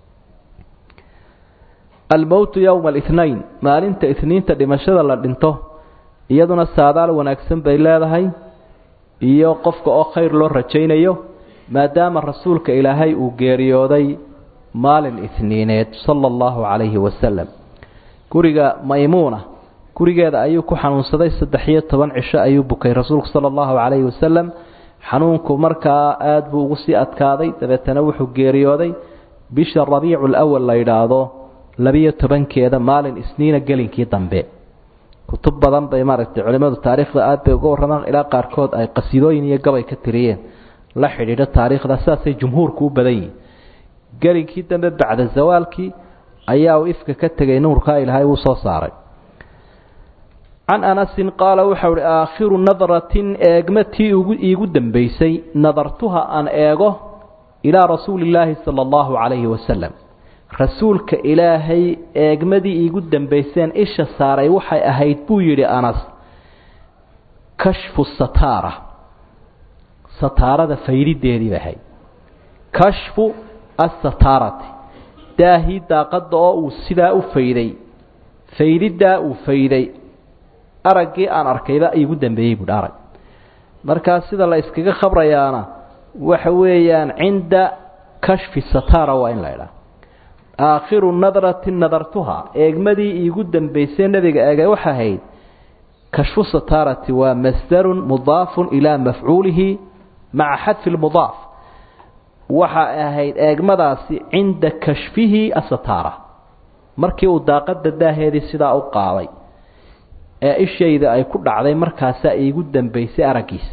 almowtu yowma alithnayn maalinta ithniinta dhimashada la dhinto iyaduna saadaal wanaagsan bay leedahay iyo qofka oo khayr loo rajaynayo maadaama rasuulka ilaahay uu geeriyooday maalin ithniineed sala allahu calayhi wasalam guriga maymuuna gurigeeda ayuu ku xanuunsaday saddex iyo toban cisho ayuu bukay rasuulku sala allahu calayhi wasalam xanuunku markaa aada buu ugu sii adkaaday dabeetana wuxuu geeriyooday bisha rabiicu lawal la yidhaahdo labiyo tobankeeda maalin isniina gelinkii dambe kutub badan bay maaragtay culimmadu taariikhda aad bay uga warramaan ilaa qaarkood ay qasiidooyin iyo gabay ka tiriyeen la xidhiidho taariikhda sidaasay jumhuurku u badan yihin gelinkii dambe bacda zawaalkii ayaa uu ifka ka tegay nuurkaa ilaahay uu soo saaray can anasin qaala waxau uhi aakhiru nadratin eegma tii iigu dambaysay nadartuha aan eego ilaa rasuuli illaahi sala allahu calayhi wasalam rasuulka ilaahay eegmadii iigu dambayseen isha saaray waxay ahayd buu yidhi anas kashfu sataara sataarada faydideedii bay ahayd kashfu asataarati daahii daaqadda oo uu sidaa u fayday faydiddaa uu fayday araggii aan arkayba iigu dambeeyey buuhi arag markaa sida la iskaga khabrayaana waxa weeyaan cinda kashfi sataara waa in la idhaha aakhiru nadrati nadartuha eegmadii iigu dambaysay nebiga eegay waxa ahayd kashfu sataarati waa masdarun mudaafun ilaa mafcuulihi maca xadfi lmudaaf waxa ahayd eegmadaasi cinda kashfihi asataara markii uu daaqada daaheedii sidaa u qaaday ee ishayda ay ku dhacday markaasaa iigu dambaysay araggiisa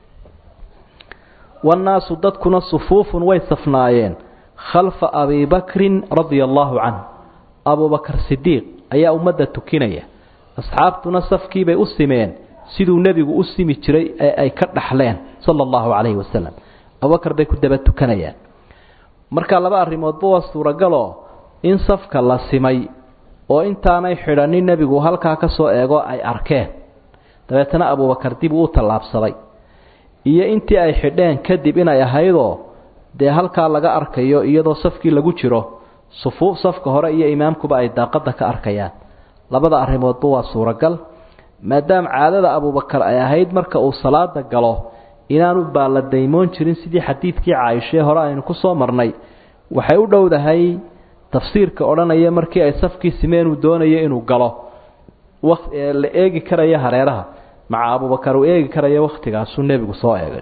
wannaasu dadkuna sufuufun way safnaayeen khalfa abi bakrin radia allaahu canh abubakar sidiiq ayaa ummadda tukinaya asxaabtuna safkiibay u simeen siduu nebigu u simi jiray ee ay ka dhaxleen sala allahu calayhi wasalam abubakar bay ku daba tukanayaan marka laba arrimoodba waa suuragaloo in safka la simay oo intaanay xidhanin nebigu halkaa ka soo eego ay arkeen dabeetana abubakar dib uu u tallaabsaday iyo intii ay xidheen kadib inay ahaydoo dee halkaa laga arkayo iyadoo safkii lagu jiro sufuuf safka hore iyo imaamkuba ay daaqadda ka arkayaan labada arrimoodba waa suuragal maadaama caadada abubakar ay ahayd marka uu salaada galo inaanu baalla daymoon jirin sidii xadiidkii caaishee hore aynu ku soo marnay waxay u dhowdahay tafsiirka odhanaya markii ay safkii simeen uu doonayo inuu galo la eegi karaya hareeraha maca abubakar uu eegi karaya wakhtigaasuu nebigu soo eegay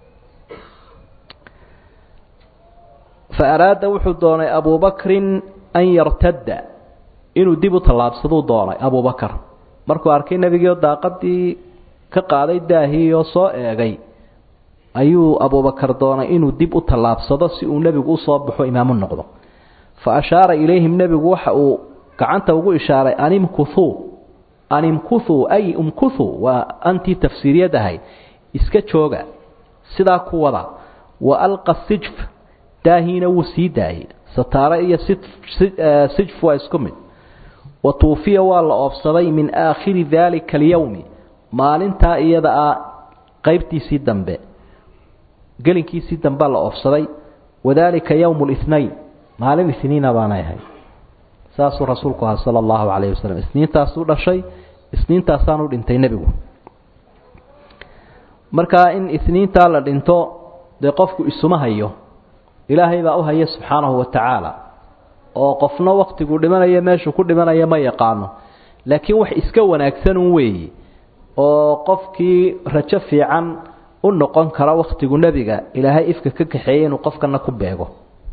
fa araada wuxuu doonay abubakrin an yartadda inuu dib u tallaabsaduu doonay abubakar markuu arkay nebigiio daaqadii ka qaaday daahii oo soo eegay ayuu abubakar doonay inuu dib u tallaabsado si uu nebigu usoo baxo imaamu noqdo fa ashaara ilayhim nebigu waxa uu gacanta ugu ishaaray animkuthuu animkuthuu ay umkuthuu waa antii tafsiiriyad ahayd iska jooga sidaa ku wada wa alqa sijf daahiina wuu sii daayey sataare iyo sijf waa isku mid wa tuufiya waa la oobsaday min aakhiri daalika alyowmi maalintaa iyada ah qaybtiisii dambe gelinkiisii dambea la oobsaday wadaalika yowmu lithnayn maalin isniina baanay ahayd saasuu rasuulku ahaa sala allahu calayhi wasalam isniintaasuu dhashay isniintaasaanu dhintay nebigu markaa in isniintaa la dhinto dee qofku isuma hayo ilaahay baa u haya subxaanahu wa tacaala oo qofna waktiguu dhimanaya meeshuu ku dhimanaya ma yaqaano laakiin wax iska wanaagsanun weeye oo qofkii rajo fiican u noqon kara wakhtigu nebiga ilaahay ifka ka kaxeeyey inuu qofkana ku beego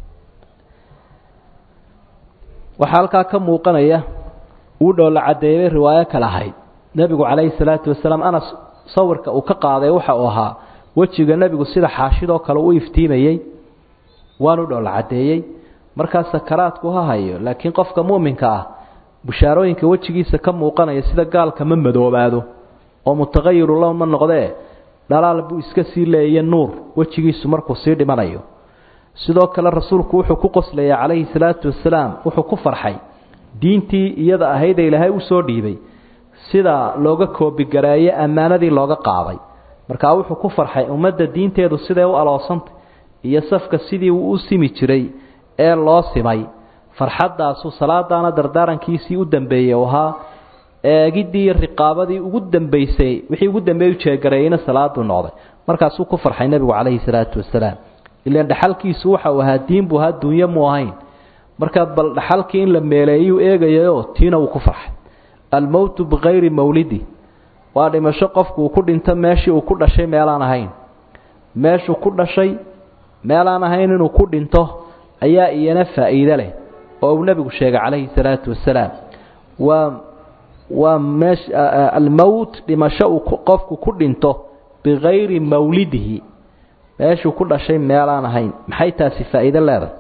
waxaa halkaa ka muuqanaya uu dhoolla caddeeyay riwaayo kale ahayd nebigu calayhi salaatu wasalaam anas sawirka uu ka qaaday waxa uu ahaa wejiga nebigu sida xaashidoo kale u iftiimayey waanu dhoolla caddeeyey markaa sakaraadku ha hayo laakiin qofka muuminka ah bushaarooyinka wejigiisa ka muuqanaya sida gaalka ma madoobaado oo mutaqayiru low ma noqdee dhalaal buu iska sii leeya nuur wejigiisu markuu sii dhimanayo sidoo kale rasuulku wuxuu ku qoslaya calayhi salaatu wasalaam wuxuu ku farxay diintii iyada ahaydee ilaahay u soo dhiibay sida looga koobigareeye ammaanadii looga qaaday markaa wuxuu ku farxay ummadda diinteedu siday u aloosantay iyo safka sidii uu u simi jiray ee loo simay farxaddaasuu salaadaana dardaarankiisii u dambeeyey u ahaa eegiddii riqaabadii ugu dambaysay wixii ugu dambeey u jeegareeyeyna salaaduu noqday markaasuu ku farxay nebigu calayhi salaatu wasalaam ilaan dhaxalkiisu waxa uu ahaa diin buu ahaa dunyo mu ahayn markaa bal dhaxalkii in la meeleeyuu eegayayo tiina uu ku farxay almowtu bikayri mawlidi waa dhimasho qofku uu ku dhinto meeshii uu ku dhashay meelaan ahayn meeshuu ku dhashay meelaan ahayn inuu ku dhinto ayaa iyana faa'iide leh oo uu nebigu sheegay calayhi salaatu wasalaam waa waa meesh almowt dhimasho uu qofku ku dhinto bikayri mawlidihi meeshuu ku dhashay meelaan ahayn maxay taasi faa'iido leedahay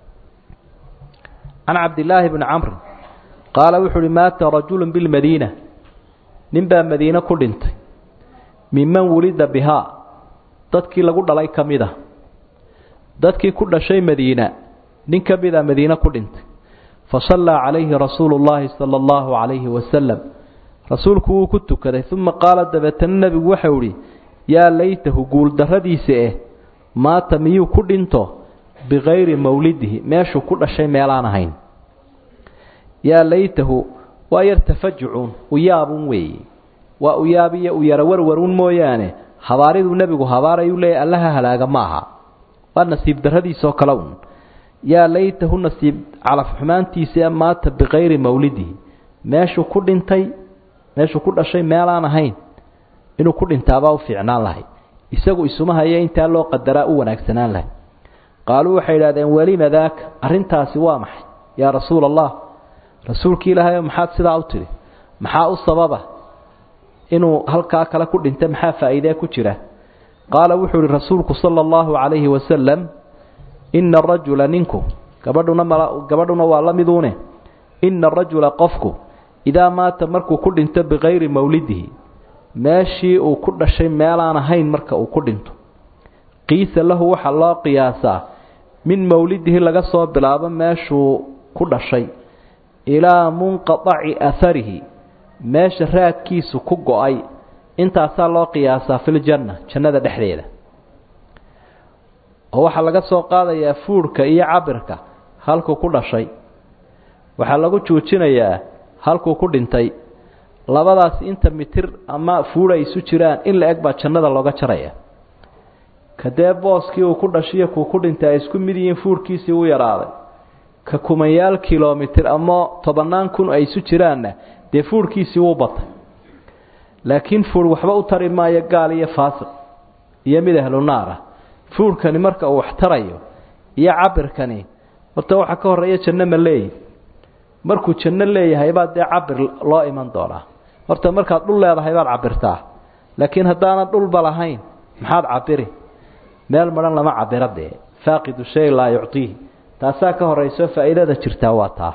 can cabdillaahi bni camrin qaala wuxuu uhi maata rajulu bilmadiina nin baa madiine ku dhintay minman wulida bihaa dadkii lagu dhalay ka mid a dadkii ku dhashay madiina nin ka mid a madiine ku dhintay fa sallaa calayhi rasuulu llaahi sala allahu calayhi wasalam rasuulku wuu ku tukaday uma qaala dabeetana nebigu waxau idhi yaa laytahu guuldarradiisa eh maata miyuu ku dhinto bikayri mawlidihi meeshuu ku dhashay meelaan ahayn yaa laytahu waa yar tafajucun uyaabun weeye waa uyaabiyo u yara warwarun mooyaane habaariduu nebigu habaarayuu leeyahy allaha halaaga ma aha waa nasiib darradiisoo kale un yaa laytahu nasiib calaf xumaantiisa maata bikayri mawlidihi meeshuu ku dhintay meeshuu ku dhashay meelaan ahayn inuu ku dhintaabaa u fiicnaan lahay isagu isuma haya intaa loo qadaraa u wanaagsanaan lahay qaaluu waxay idhahdeen welima daaka arrintaasi waa maxay yaa rasuula allah rasuulkii ilaahayo maxaad sidaa u tidhi maxaa u sababa inuu halkaa kale ku dhinta maxaa faa'iidee ku jira qaala wuxuu ihi rasuulku sala allahu calayhi wasalam ina arajula ninku gabadhuna mal gabadhuna waa la miduune ina arajula qofku idaa maata markuu ku dhinto bikayri mawlidihi meeshii uu ku dhashay meelaan ahayn marka uu ku dhinto qiisa lahu waxaa loo qiyaasaa min mawlidihi laga soo bilaabo meeshuu ku dhashay ilaa munqadaci aharihi meesha raadkiisu ku go-ay intaasaa loo qiyaasaa filjanna jannada dhexdeeda oo waxaa laga soo qaadayaa fuudhka iyo cabirka halkuu ku dhashay waxaa lagu joojinayaa halkuu ku dhintay labadaas inta mitir ama fuudha isu jiraan in la eg baa jannada looga jaraya kadee booskii uu ku dhashiyo kuu ku dhintay ay isku mid yihiin fuudhkiisii u yaraaday ka kumanyaal kilomitir ama tobannaan kun ay isu jiraanna dee fuudhkiisii wuu batay laakiin fuudh waxba u tari maayo gaal iyo faasiq iyo mid ahlu naar ah fuudhkani marka uu wax tarayo iyo cabirkani horta waxaa ka horreeya janno ma leeyi markuu janno leeyahay baa dee cabir loo iman doonaa horta markaad dhul leedahay baad cabirtaa laakiin haddaanad dhulba lahayn maxaad cabiri meel madhan lama cabiro dee faaqidu shay laa yuctiihi taasaa ka horeyso faa'iidada jirtaa waa taa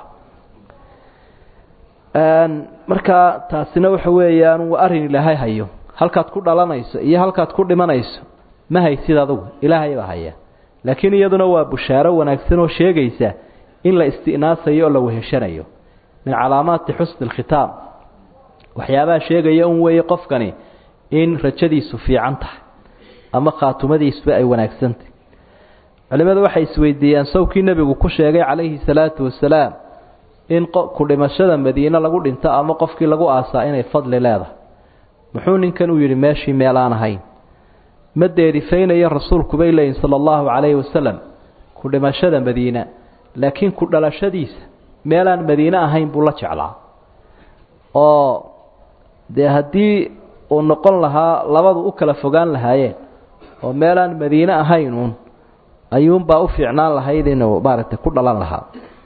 markaa taasina waxa weeyaan waa arrin ilaahay hayo halkaad ku dhalanayso iyo halkaad ku dhimanayso ma haysid adugu ilaahay baa haya laakiin iyaduna waa bushaaro wanaagsan oo sheegaysa in la isti'naasayo oo la weheshanayo min calaamaati xusni alkhitaam waxyaabaha sheegaya un weeye qofkani in rajadiisu fiican tahay ama khaatumadiisuba ay wanaagsantahy culimadu waxay isweydiiyeen sawkii nebigu ku sheegay calayhi salaatu wasalaam in ku dhimashada madiine lagu dhinto ama qofkii lagu aasaa inay fadli leedahay muxuu ninkan u yidhi meeshii meelaan ahayn ma deerifaynayo rasuulku bay leeyihin sala allahu calayhi wasalam ku dhimashada madiina laakiin ku dhalashadiisa meelaan madiine ahayn buu la jeclaa oo dee haddii uu noqon lahaa labadu u kala fogaan lahaayeen oo meelaan madiine ahaynuun ayuunbaa u fiicnaan lahayd inuu maaragtay ku dhalan lahaa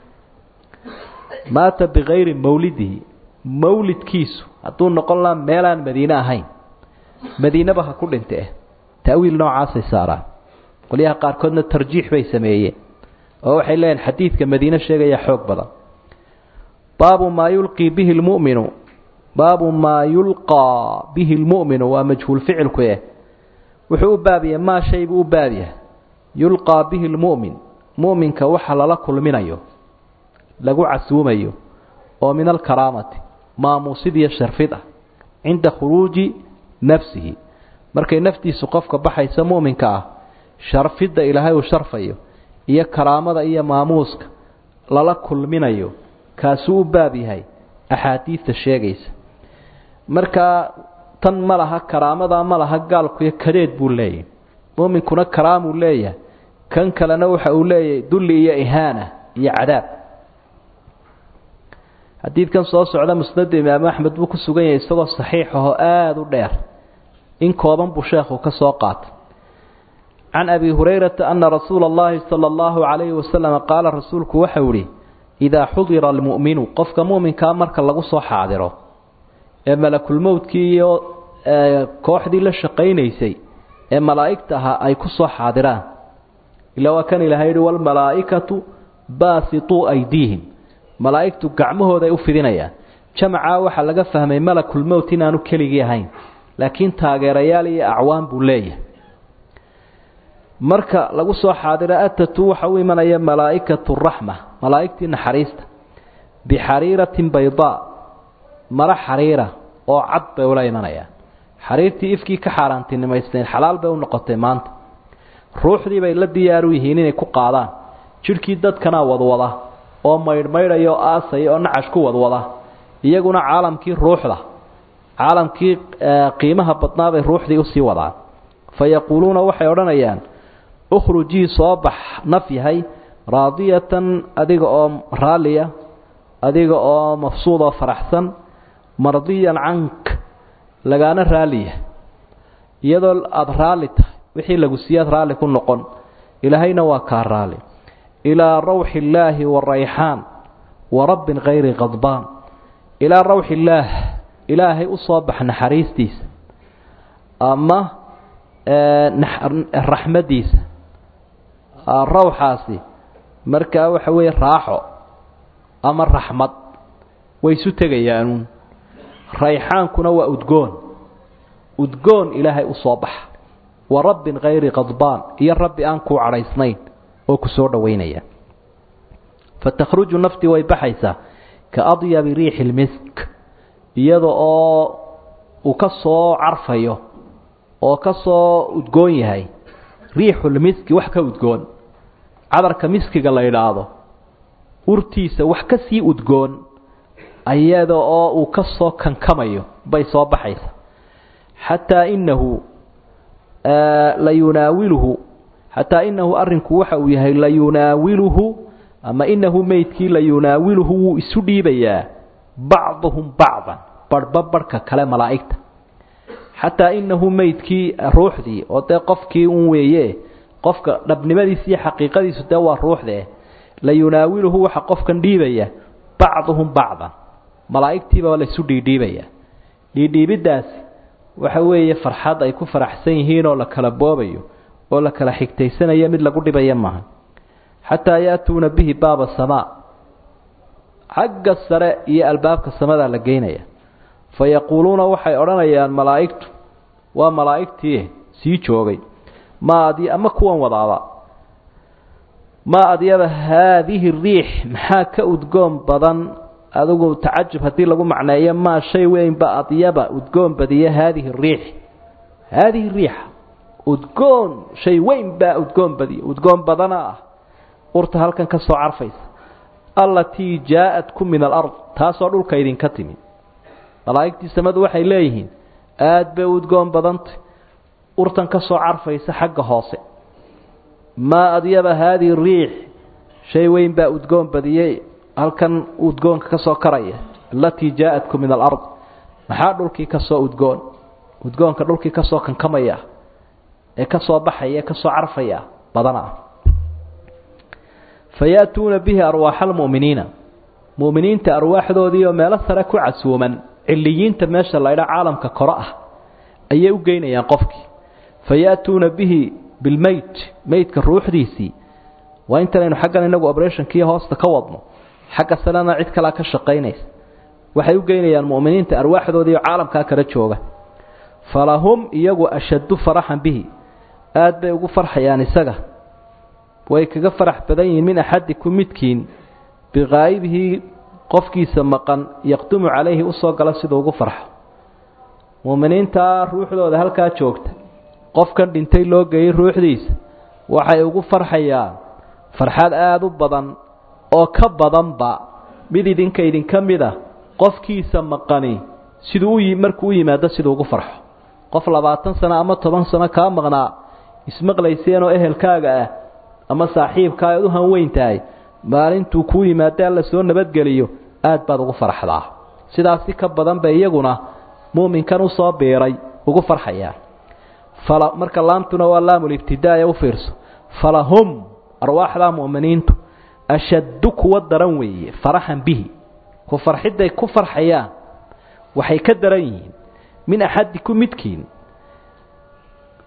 maata bikayri mawlidihi mawlidkiisu hadduu noqon lahaa meelaan madiine ahayn madiineba ha ku dhinte ta'wiil noocaasay saaraan qolyaha qaarkoodna tarjiix bay sameeyeen oo waxay leeyihin xadiidka madiine sheegaya xoog badan baabu maa yulqii bihi lmu'minu baabu maa yulqaa bihi lmu'minu waa majhuul ficilku eh wuxuu u baabyahay maa shay buu u baabyahay yulqaa bihi lmu'min mu'minka waxa lala kulminayo lagu casuumayo oo min alkaraamati maamuusid iyo sharfid ah cinda khuruuji nafsihi markay naftiisu qofka baxaysa mu'minka ah sharfidda ilaahay uu sharfayo iyo karaamada iyo maamuuska lala kulminayo kaasuu u baab yahay axaadiidta sheegaysa markaa tan ma laha karaamadaa ma laha gaalkuiyo kadeed buu leeyahay muuminkuna karaamuu leeyahay kan kalena waxa uu leeyahay dulli iyo ihaana iyo cadaab xadiidkan soo socda musnada imaamu axmed buu ku sugan yahay isagoo saxiix ahoo aada u dheer in kooban buu sheekhu ka soo qaatay can abi hurayrata ana rasuula allahi sala allahu calayhi wasalam qaala rasuulku waxau ihi idaa xudira almu'minu qofka mu'minkaa marka lagu soo xaadiro ee malakulmowdkii iyo kooxdii la shaqaynaysay ee malaa'igta ahaa ay ku soo xaadiraan ilaa waa kan ilahay yihi walmalaa'ikatu baasituu aydiihim malaa'igtu gacmahooday u fidinayaan jamacaa waxaa laga fahmay malakulmowt inaanu keligii ahayn laakiin taageerayaal iyo acwaan buu leeyahay marka lagu soo xaadira atatu waxa u imanaya malaa'ikatu raxma malaa'igtii naxariista bixariiratin baydaa maro xariira oo cad bay ula imanayaan xariirtii ifkii ka xaaraantinimaysteen xalaal bay u noqotay maanta ruuxdii bay la diyaaru yihiin inay ku qaadaan jidhkii dadkanaa wadwada oo maydhmaydhaya oo aasaya oo nacash ku wadwada iyaguna caalamkii ruuxda caalamkii qiimaha badnaa bay ruuxdii usii wadaan fa yaquuluuna waxay odhanayaan ukhrujii soo bax naf yahay raadiyatan adiga oo raalliya adiga oo mafsuud oo faraxsan mardiyan cank lagaana raaliya iyadoo aada raalli tahay wixii lagu siiyaad raalli ku noqon ilaahayna waa kaa raalli ilaa rawxi illaahi wa rayxaan wa rabbin kayri qadbaan ilaa rawxi illaah ilaahay u soo bax naxariistiisa ama raxmaddiisa rawxaasi markaa waxa weeye raaxo ama raxmad way isu tegayaanuun rayxaankuna waa udgoon udgoon ilaahay u soo baxa wa rabbin kayri qadbaan iyo rabbi aan kuu cadhaysnayn oo ku soo dhowaynaya fa takhruju naftii way baxaysaa ka adyabi riixi lmisk iyada oo uu ka soo carfayo oo ka soo udgoon yahay riixulmiski wax ka udgoon cadarka miskiga la yidhaahdo urtiisa wax ka sii udgoon iyada oo uu ka soo kankamayo bay soo baxaysa xataa inahu la yunaawiluhu xataa inahu arrinku waxa uu yahay la yunaawiluhu ama inahu meydkii la yunaawiluhu wuu isu dhiibayaa bacduhum bacdan barhba barhka kale malaa'igta xataa inahu meydkii ruuxdii oo dee qofkii un weeye qofka dhabnimadiisa iyo xaqiiqadiisu dee waa ruuxdee la yunaawiluhu waxa qofkan dhiibaya bacduhum bacdan malaa'igtiiba laysu dhiidhiibaya dhiidhiibiddaasi waxa weeye farxad ay ku faraxsan yihiin oo la kala boobayo oo la kala xigtaysanayo mid lagu dhibaya maaha xataa yaatuuna bihi baaba samaa xagga sare iyo albaabka samadaa la geynaya fa yaquuluuna waxay odhanayaan malaa'igtu waa malaa'igtii sii joogay ma adi ama kuwan wadaaba maa adyaba haadihi riix maxaa ka udgoon badan adigu tacajub haddii lagu macneeyo maa shay weynba adyaba udgoon badiya haadihi riix haadihi riixa udgoon shay weyn baa udgoon badiya udgoon badana ah urta halkan ka soo carfaysa allatii jaa-atkum min alard taasoo dhulka idinka timi malaa'igtii samadu waxay leeyihiin aada bay udgoon badantay urtan ka soo carfaysa xagga hoose maa adyaba haadihi riix shay weyn baa udgoon badiyey halkan udgoonka ka soo karaya alatii jaa-atkum min alard maxaa dhulkii ka soo udgoon udgoonka dhulkii ka soo kankamaya ee ka soo baxaya ee ka soo carfaya badana ah fa ya-tuuna bihi arwaaxa almu'miniina mu'miniinta arwaaxdoodii oo meelo sare ku casuuman ciliyiinta meesha laydha caalamka koro ah ayay u geynayaan qofkii fa ya-tuuna bihi bilmeyt meydka ruuxdiisii waa intanaynu xaggan inagu oberationkii hoosta ka wadno xagga salena cid kalea ka shaqaynaysa waxay u geynayaan mu'miniinta arwaaxdoodii oo caalamkaa kala jooga falahum iyagu ashaddu faraxan bihi aada bay ugu farxayaan isaga way kaga farax badan yihiin min axadikum midkiin biqaa'ibihii qofkiisa maqan yaqdumu calayhi usoo gala siduu ugu farxo mu'miniintaa ruuxdooda halkaa joogta qofkan dhintay loo geeyey ruuxdiisa waxay ugu farxayaan farxad aada u badan oo ka badanba mid idinka idinka mid a qofkiisa maqani siduu u markuu u yimaado siduu ugu farxo qof labaatan sano ama toban sano kaa maqnaa ismaqlayseen oo ehelkaaga ah ama saaxiibkaa aad u hanweyn tahay maalintuu kuu yimaado alla soo nabadgeliyo aad baad ugu farxdaa sidaasi ka badan bay iyaguna muuminkan usoo biiray ugu farxayaan fala marka laamtuna waa laamulibtidaaya u fiirso falahum arwaaxdaa mu'miniintu ashaddu kuwa daran weeye faraxan bihi ku farxidday ku farxayaan waxay ka daran yihiin min axadikum midkiin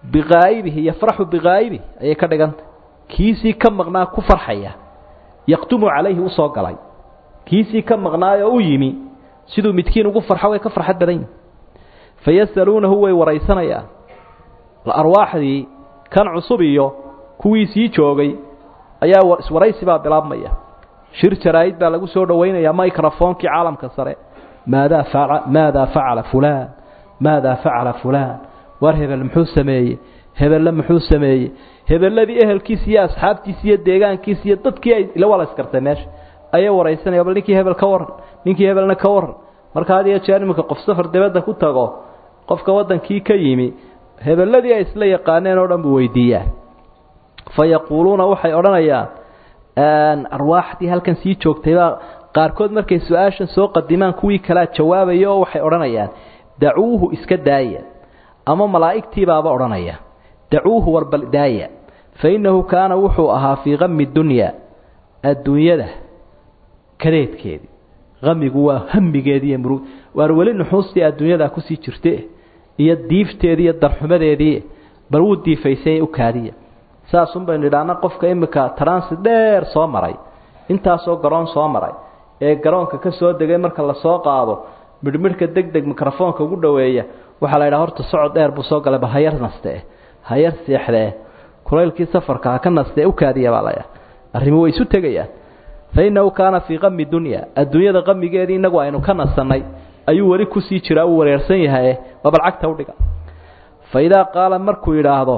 biqaa'ibihi yafraxu biqaa'ibihi ayay ka dhigantay kiisii ka maqnaa ku farxaya yaqdumu calayhi usoo galay kiisii ka maqnaayoo u yimi siduu midkiin ugu farxo way ka farxad badan yihin fayasaluunahu way waraysanayaan arwaaxdii kan cusub iyo kuwii sii joogay ayaa iswaraysi baa bilaabmaya shir jaraa'id baa lagu soo dhowaynayaa microfoonkii caalamka sare maadaa faca maadaa facala fulaan maadaa facala fulaan war hebel muxuu sameeyey hebelle muxuu sameeyey hebelladii ehelkiisa iyo asxaabtiisa iyo deegaankiisa iyo dadkii ay ila wala iskartay meesha ayay waraysanaya bal ninkii hebel ka waran ninkii hebelna ka waran marka had iyo jeer iminka qof safar dibadda ku tago qofka waddankii ka yimi hebelladii ay isla yaqaaneen oo dhan buu weydiiyaa fa yaquuluuna waxay odhanayaan arwaaxdii halkan sii joogtaybaa qaarkood markay su-aashan soo qadimaan kuwii kalea jawaabaya oo waxay odhanayaan dacuuhu iska daaya ama malaa'igtiibaaba odhanaya dacuuhu warbal daaya fa innahu kaana wuxuu ahaa fii kami dunyaa adduunyada kadeedkeedii kamigu waa hamigeedii iyo murug waar weli nuxuustii adduunyadaa kusii jirte iyo diifteedii iyo darxumadeedii bal wuu diifaysay u kaadiya saasun baynu idhaahna qofka imika transi dheer soo maray intaasoo garoon soo maray ee garoonka ka soo degay marka lasoo qaado midhmidhka deg deg mikrofoonka ugu dhoweeya waxaa la yidhaha horta socod dheer buu soo galay ba hayar nastee hayar seexdee kulaylkii safarka ha ka nastee u kaadiya baa laya arrimi way isu tegayaan fa innahu kaana fii kami dunya adduunyada qamigeedii innagu aynu ka nasannay ayuu weli kusii jiraa uu wareersan yahaye waa bal cagta udhiga fa idaa qaala markuu yidhaahdo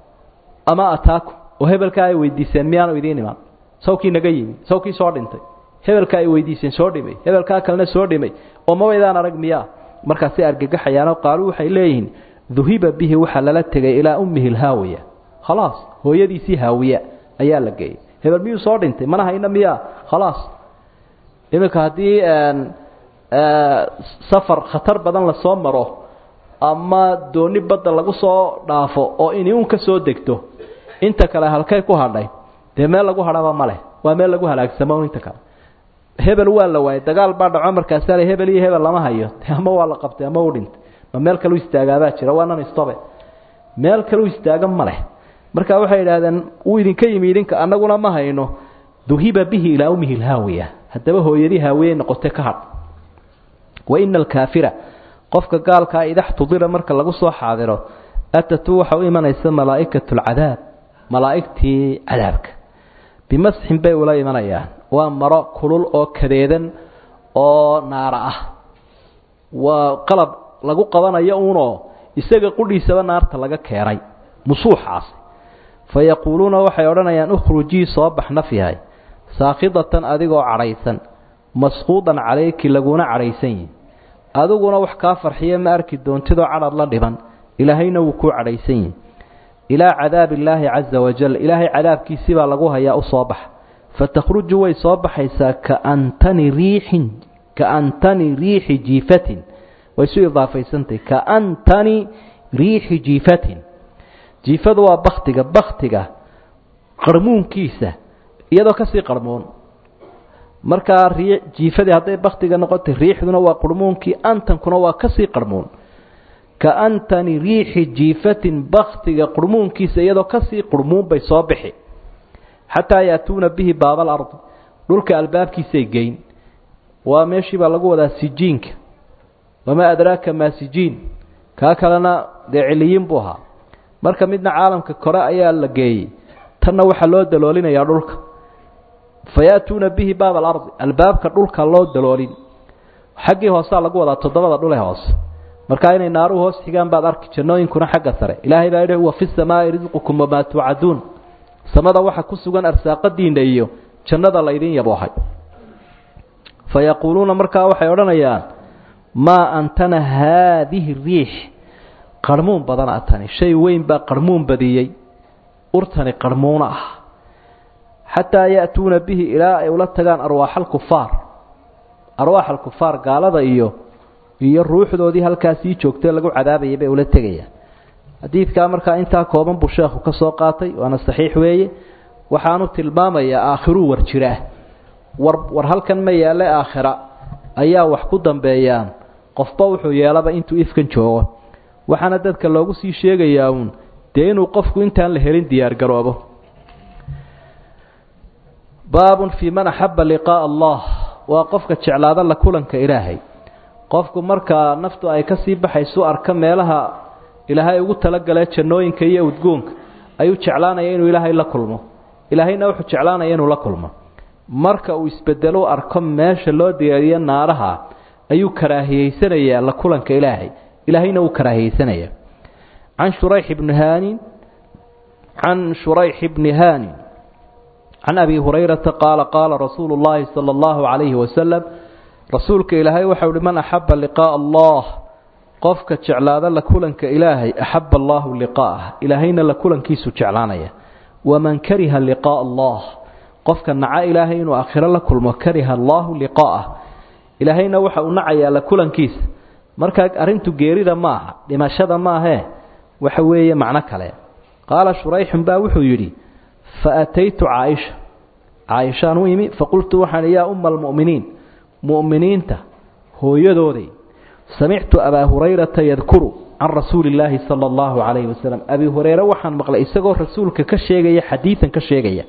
ama ataakum oo hebelkaa ay weydiiseen miyaanu idiin iman sawkii naga yimi sawkii soo dhintay hebelkaa ay weydiiseen soo dhimay hebelkaa kalena soo dhimay oo mabaydaan arag miyaa markaasay argagaxayaanoo qaaluu waxay leeyihiin duhiba bihi waxaa lala tegay ilaa ummihi lhaawiya khalaas hooyadiisii haawiya ayaa la geeyey hebel miyuu soo dhintay mana hayna miyaa khalaas iminka haddii safar khatar badan lasoo maro ama dooni badda lagu soo dhaafo oo iniun ka soo degto inta kale halkay ku hadhay dee meel lagu hadhaba ma leh waa meel lagu halaagsamo inta kale hebel waa la waayay dagaal baa dhaco markaasaa le hebel iyo hebel lama hayo ama waa la qabtay ama u dhintay ma meel kalu istaagaabaa jira waa nan istobe meel kalu istaaga ma leh marka waxay idhahdeen wuu idinka yimi idinka annaguna ma hayno duhiba bihi ilaa ummihi lhaawiya haddaba hooyadii haawiyey noqotay ka hadh wa ina alkaafira qofka gaalkaa idaxtudira marka lagu soo xaadiro atatu waxa u imanaysa malaa'ikatu lcadaab malaa'igtii cadaabka bimasxin bay ula imanayaan waa maro kulul oo kadeedan oo naara ah waa qalab lagu qabanayo uunoo isaga qudhiisaba naarta laga keenay musuuxaasi fa yaquuluuna waxay odhanayaan ukhrujii soo bax naf yahay saakhidatan adigoo cadhaysan masquudan calayki laguna cadhaysan yihi adiguna wax kaa farxiya ma arki doontidoo cadhad la dhiban ilaahayna wuu kuu cadhaysan yihi ilaa cadaabi illaahi caza wajal ilaahay cadaabkiisii baa lagu hayaa u soo bax fatakhruju way soo baxaysaa kaantani riixin kaantani riixi jiifatin way isu idaafaysantahy kaantani riixi jiifatin jiifadu waa baktiga baktiga qarmuunkiisa iyadoo kasii qarmuun markaa rii jiifadii hadday baktiga noqotay riixduna waa qurmuunkii antankuna waa kasii qarmuun kaantani riixi jiifatin baktiga qurmuunkiisa iyadoo kasii qurmuun bay soo bixi xataa yaatuuna bihi baaba alardi dhulka albaabkiisay geyn waa meeshii baa lagu wadaa sijiinka wamaa adraaka maa sijiin kaa kalena dee ciliyiin buu ahaa marka midna caalamka kore ayaa la geeyey tanna waxaa loo daloolinayaa dhulka fayaatuuna bihi baaba alardi albaabka dhulka loo daloolin xaggii hoosaa lagu wadaa toddobada dhule hoose markaa inay naaruhu hoos xigaan baad arki jannooyinkuna xagga sare ilaahay baa yidhi wa fi samaai risqukum wamaa tuucaduun samada waxa ku sugan arsaaqadiinna iyo jannada laydin yaboohay fa yaquuluuna markaa waxay odhanayaan maa antana haadihi riix qarmuun badana tani shay weyn baa qarmuun badiyey urtani qarmuuna ah xataa ya'tuuna bihi ilaa ay ula tagaan arwaaxa alkufaar arwaax alkufaar gaalada iyo iyo ruuxdoodii halkaasii joogtay lagu cadaabayay bay ula tegayaan xadiidkaa markaa intaa kooban buu sheekhu ka soo qaatay waana saxiix weeye waxaanu tilmaamayaa aakhiruu war jiraa war war halkan ma yaale aakhira ayaa wax ku dambeeyaan qofba wuxuu yeelaba intuu ifkan joogo waxaana dadka loogu sii sheegayaa uun dee inuu qofku intaan la helin diyaargaroobo baabun fii man axaba liqaa'a allah waa qofka jeclaada la kulanka ilaahay qofku markaa naftu ay ka sii baxaysu arka meelaha ilaahay ugu talagalee jannooyinka iyo udgoonka ayuu jeclaanaya inuu ilaahay la kulmo ilaahayna wuxuu jeclaanaya inuu la kulmo marka uu isbedelo arko meesha loo diyaariyo naaraha ayuu karaahiyeysanayaa la kulanka ilaahay ilaahayna wuu karaahiyeysanaya can shurayx bni haanin can shurayx bni haanin can abi hurayrata qaala qaala rasuulu llaahi sala allahu calayhi wasalam rasuulka ilaahay waxau uhi man axaba liqaa'a allah qofka jeclaada la kulanka ilaahay axaba allahu liqaa'ah ilaahayna la kulankiisu jeclaanaya waman kariha liqaa'a allah qofka naca ilaahay inuu aakhiro la kulmo kariha allahu liqaa'ah ilaahayna waxa uu nacayaa la kulankiisa markaa arrintu geerida ma aha dhimashada maahee waxa weeye macno kale qaala shurayxun baa wuxuu yidhi fa ataytu caaisha caaishaan u imi faqultu waxaan yaa umma almu'miniin mu'miniinta hooyadooday samictu abaa hurayrata yadkuru can rasuuli illaahi sala allahu calayhi wasalam abi hureyre waxaan maqlay isagoo rasuulka ka sheegaya xadiidan ka sheegaya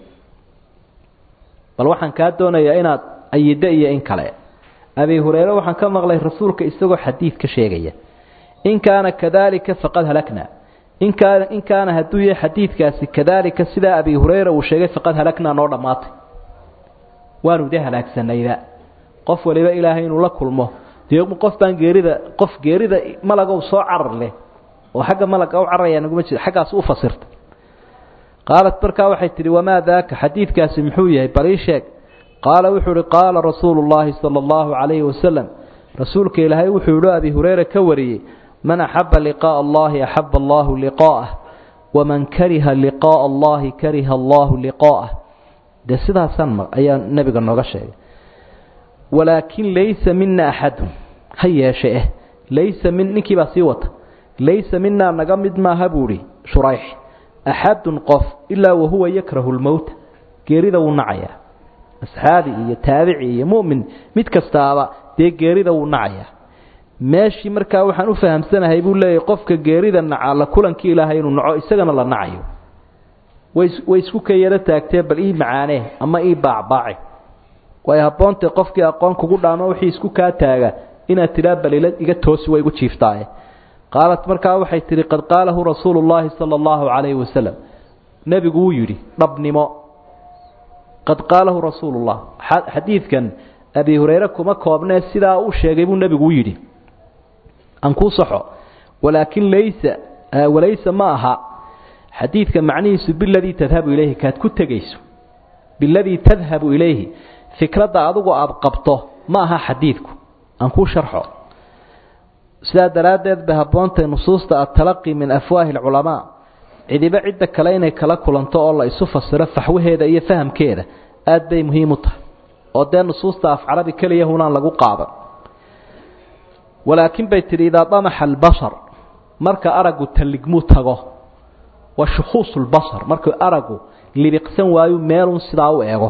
bal waxaan kaa doonayaa inaad ayiddo iyo in kale abi hureyre waxaan ka maqlay rasuulka isagoo xadiid ka sheegaya in kaana kadalika faqad halakna in kaana in kaana hadduu yahay xadiidkaasi kadalika sidaa abi hureyra uu sheegay faqad halaknaa noo dhammaatay waanu de halaagsanayba qof waliba ilaahay inuu la kulmo dee qof baan geerida qof geerida malagow soo carar leh oo xagga malaga u cararaya naguma jiro xaggaas u fasirta qaalat markaa waxay tidhi wamaa daaka xadiidkaasi muxuu yahay bal ii sheeg qaala wuxuu uhi qaala rasuulu llaahi sala allahu calayhi wasalam rasuulka ilaahay wuxuu yihi abi hureyre ka wariyey man axaba liqaa'a allahi axaba allahu liqaa'ah waman kariha liqaa'a allahi kariha allahu liqaa'ah dee sidaasaan ayaa nebiga nooga sheegay walaakin laysa mina axadun ha yeeshe eh laysa min ninkii baa sii wata laysa minaa naga mid maaha buu ihi shurayx axadun qof ilaa wahuwa yakrahu lmowta geerida wuu nacayaa asxaabi iyo taabici iyo mu'min mid kastaaba dee geerida wuu nacayaa meeshii markaa waxaan u fahamsanahay buu leeyahy qofka geerida naca la kulankii ilaahay inuu naco isagana la nacayo way way isku ka yaro taagtee bal ii macaanee ama ii baacbaace way habboontae qofkii aqoon kugu dhaamo wixii isku kaa taaga inaad tidhaa balila iga toosi way igu jiiftaaye qaalat markaa waxay tidhi qad qaalahu rasuulu llaahi sala allahu calayhi wasalam nebigu wuu yidhi dhabnimo qad qaalahu rasuulullah xadiidkan abi hureyre kuma koobnee sidaa uu sheegay buu nebigu u yidhi aan kuu saxo walaakin laysa walaysa ma aha xadiidka macnihiisu biladii tadhabu ilayhi kaad ku tegayso biladii tadhabu ilayhi fikradda adigu aada qabto ma aha xadiidku aan kuu sharxo sidaa daraaddeed bay habboontahay nusuusta atalaqi min afwaahi alculamaa cidiba cidda kale inay kala kulanto oo la isu fasiro faxwaheeda iyo fahamkeeda aad bay muhiim u tahay oo dee nusuusta af carabi keliya hunaan lagu qaadan walaakin bay tidhi idaa damaxa albashar marka araggu talligmuu tago wa shukhuusu lbashar markuu araggu libiqsan waayu meelun sidaa u eego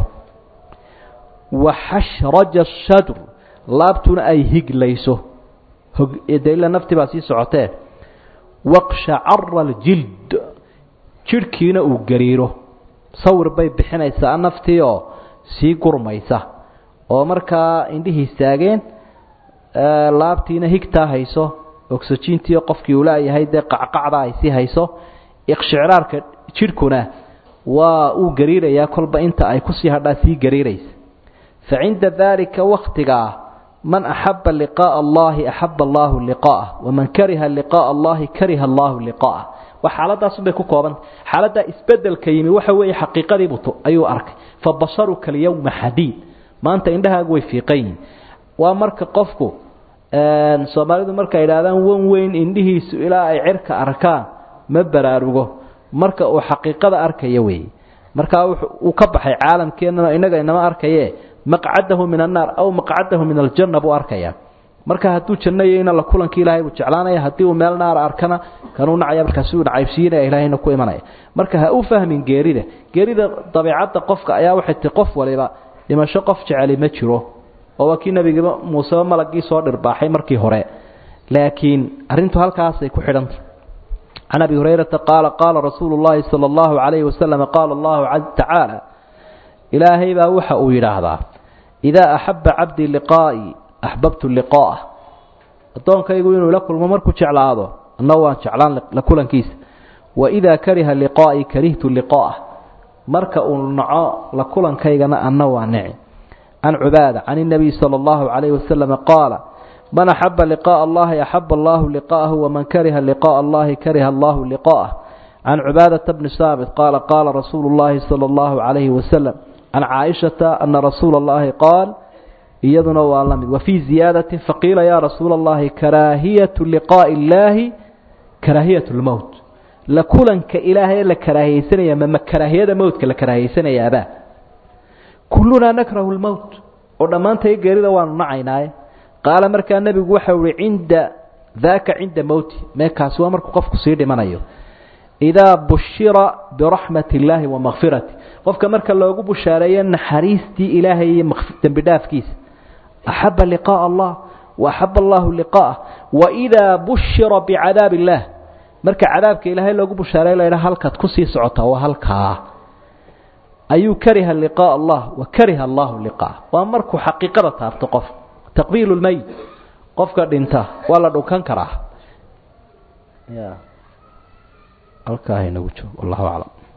wa xashraja ashadr laabtuna ay higlayso de ila naftii baa sii socotee waqshacara aljild jidhkiina uu gariiro sawir bay bixinaysaa naftii oo sii gurmaysa oo markaa indhihii istaageen laabtiina higtaa hayso oxyjiintii qofkii uu laayahay dee qacqacda ay sii hayso iqshicraarka jidhkuna waa uu gariirayaa kolba inta ay kusii hadhaa sii gariiraysa fa cinda daalika waktigaa man axaba liqaa'a allahi axaba allahu liqaa'ah waman kariha liqaa'a allahi kariha allahu liqaa'ah waa xaaladaasunbay ku koobanta xaaladdaa isbedelka yimi waxa weeye xaqiiqadiibu ayuu arkay fa basaruka alyawma xadiid maanta indhahaagu way fiiqan yihin waa marka qofku soomaalidu markay idhaahdaan wan weyn indhihiisu ilaa ay cirka arkaan ma baraarugo marka uu xaqiiqada arkaya weeye markaa uu ka baxay caalamkeennana innaga inama arkaye maqcadahu min annaar aw maqcadahu min aljanna buu arkayaa marka hadduu jannayeyna la kulankii ilaahay buu jeclaanaya haddii uu meel naara arkana kanuu nacaya markaasi uu nacaybsiinaya ilaahayna ku imanaya marka ha u fahmin geerida geerida dabiicadda qofka ayaa waxay tii qof waliba dhimasho qof jeceli ma jiro oo waa kii nebigiiba muuseba malagii soo dhirbaaxay markii hore laakiin arrintu halkaasay ku xidhantay can abi hurayrata qaala qaala rasuulu llahi sala allahu calayhi wasalam qaala allahu tacaala ilaahay baa waxa uu yidhaahdaa idaa axaba cabdii liqaa'ii axbabtu liqaa'ah addoonkaygu inuu la kulmo markuu jeclaado anna waan jeclaan la kulankiisa waidaa kariha liqaa'ii karihtu liqaa'ah marka uu naco la kulankaygana anna waa nici can cubaada can اnabiy salى اllahu calayhi wasalam qaala man axaba liqaءa allahi axaba allahu liqa'ahu waman kariha liqaءa allahi kariha allahu liqa'ah can cubaadata bni saamit qaala qaala rasuulu اllahi salى اllahu calayhi wasalam can caaishata ana rasuula اllahi qaal iyaduna waa la mid wafii ziyaadati faqiila ya rasuula اllahi karaahiyatu liqaaءi اllahi karaahiyat اlmowt la kulanka ilaahay la karaahiyeysanaya mama karaahiyada mowtka la karaahiyeysanayaabaa kullunaa nakrahu lmowt oo dhammaantay geerida waanu nacaynaaye qaala markaa nebigu waxau ihi cinda daaka cinda mowti meekaasi waa markuu qofku sii dhimanayo idaa bushira biraxmati illaahi wa makfirati qofka marka loogu bushaareeyo naxariistii ilaahay iyo dembi dhaafkiisa axaba liqaaءa allah wa axaba allahu liqaa'ah waidaa bushira bicadaab illaah marka cadaabka ilaahay loogu bushaareey la ydhaha halkaad kusii socotaa waa halkaa ayuu kariha liqaaء allah wa kariha allahu liqaah waa markuu xaqiiqada taabto qof taqbiil lmeyt qofka dhinta waa la dhunkan karaa ya halkaa inagu joog wallahu aclam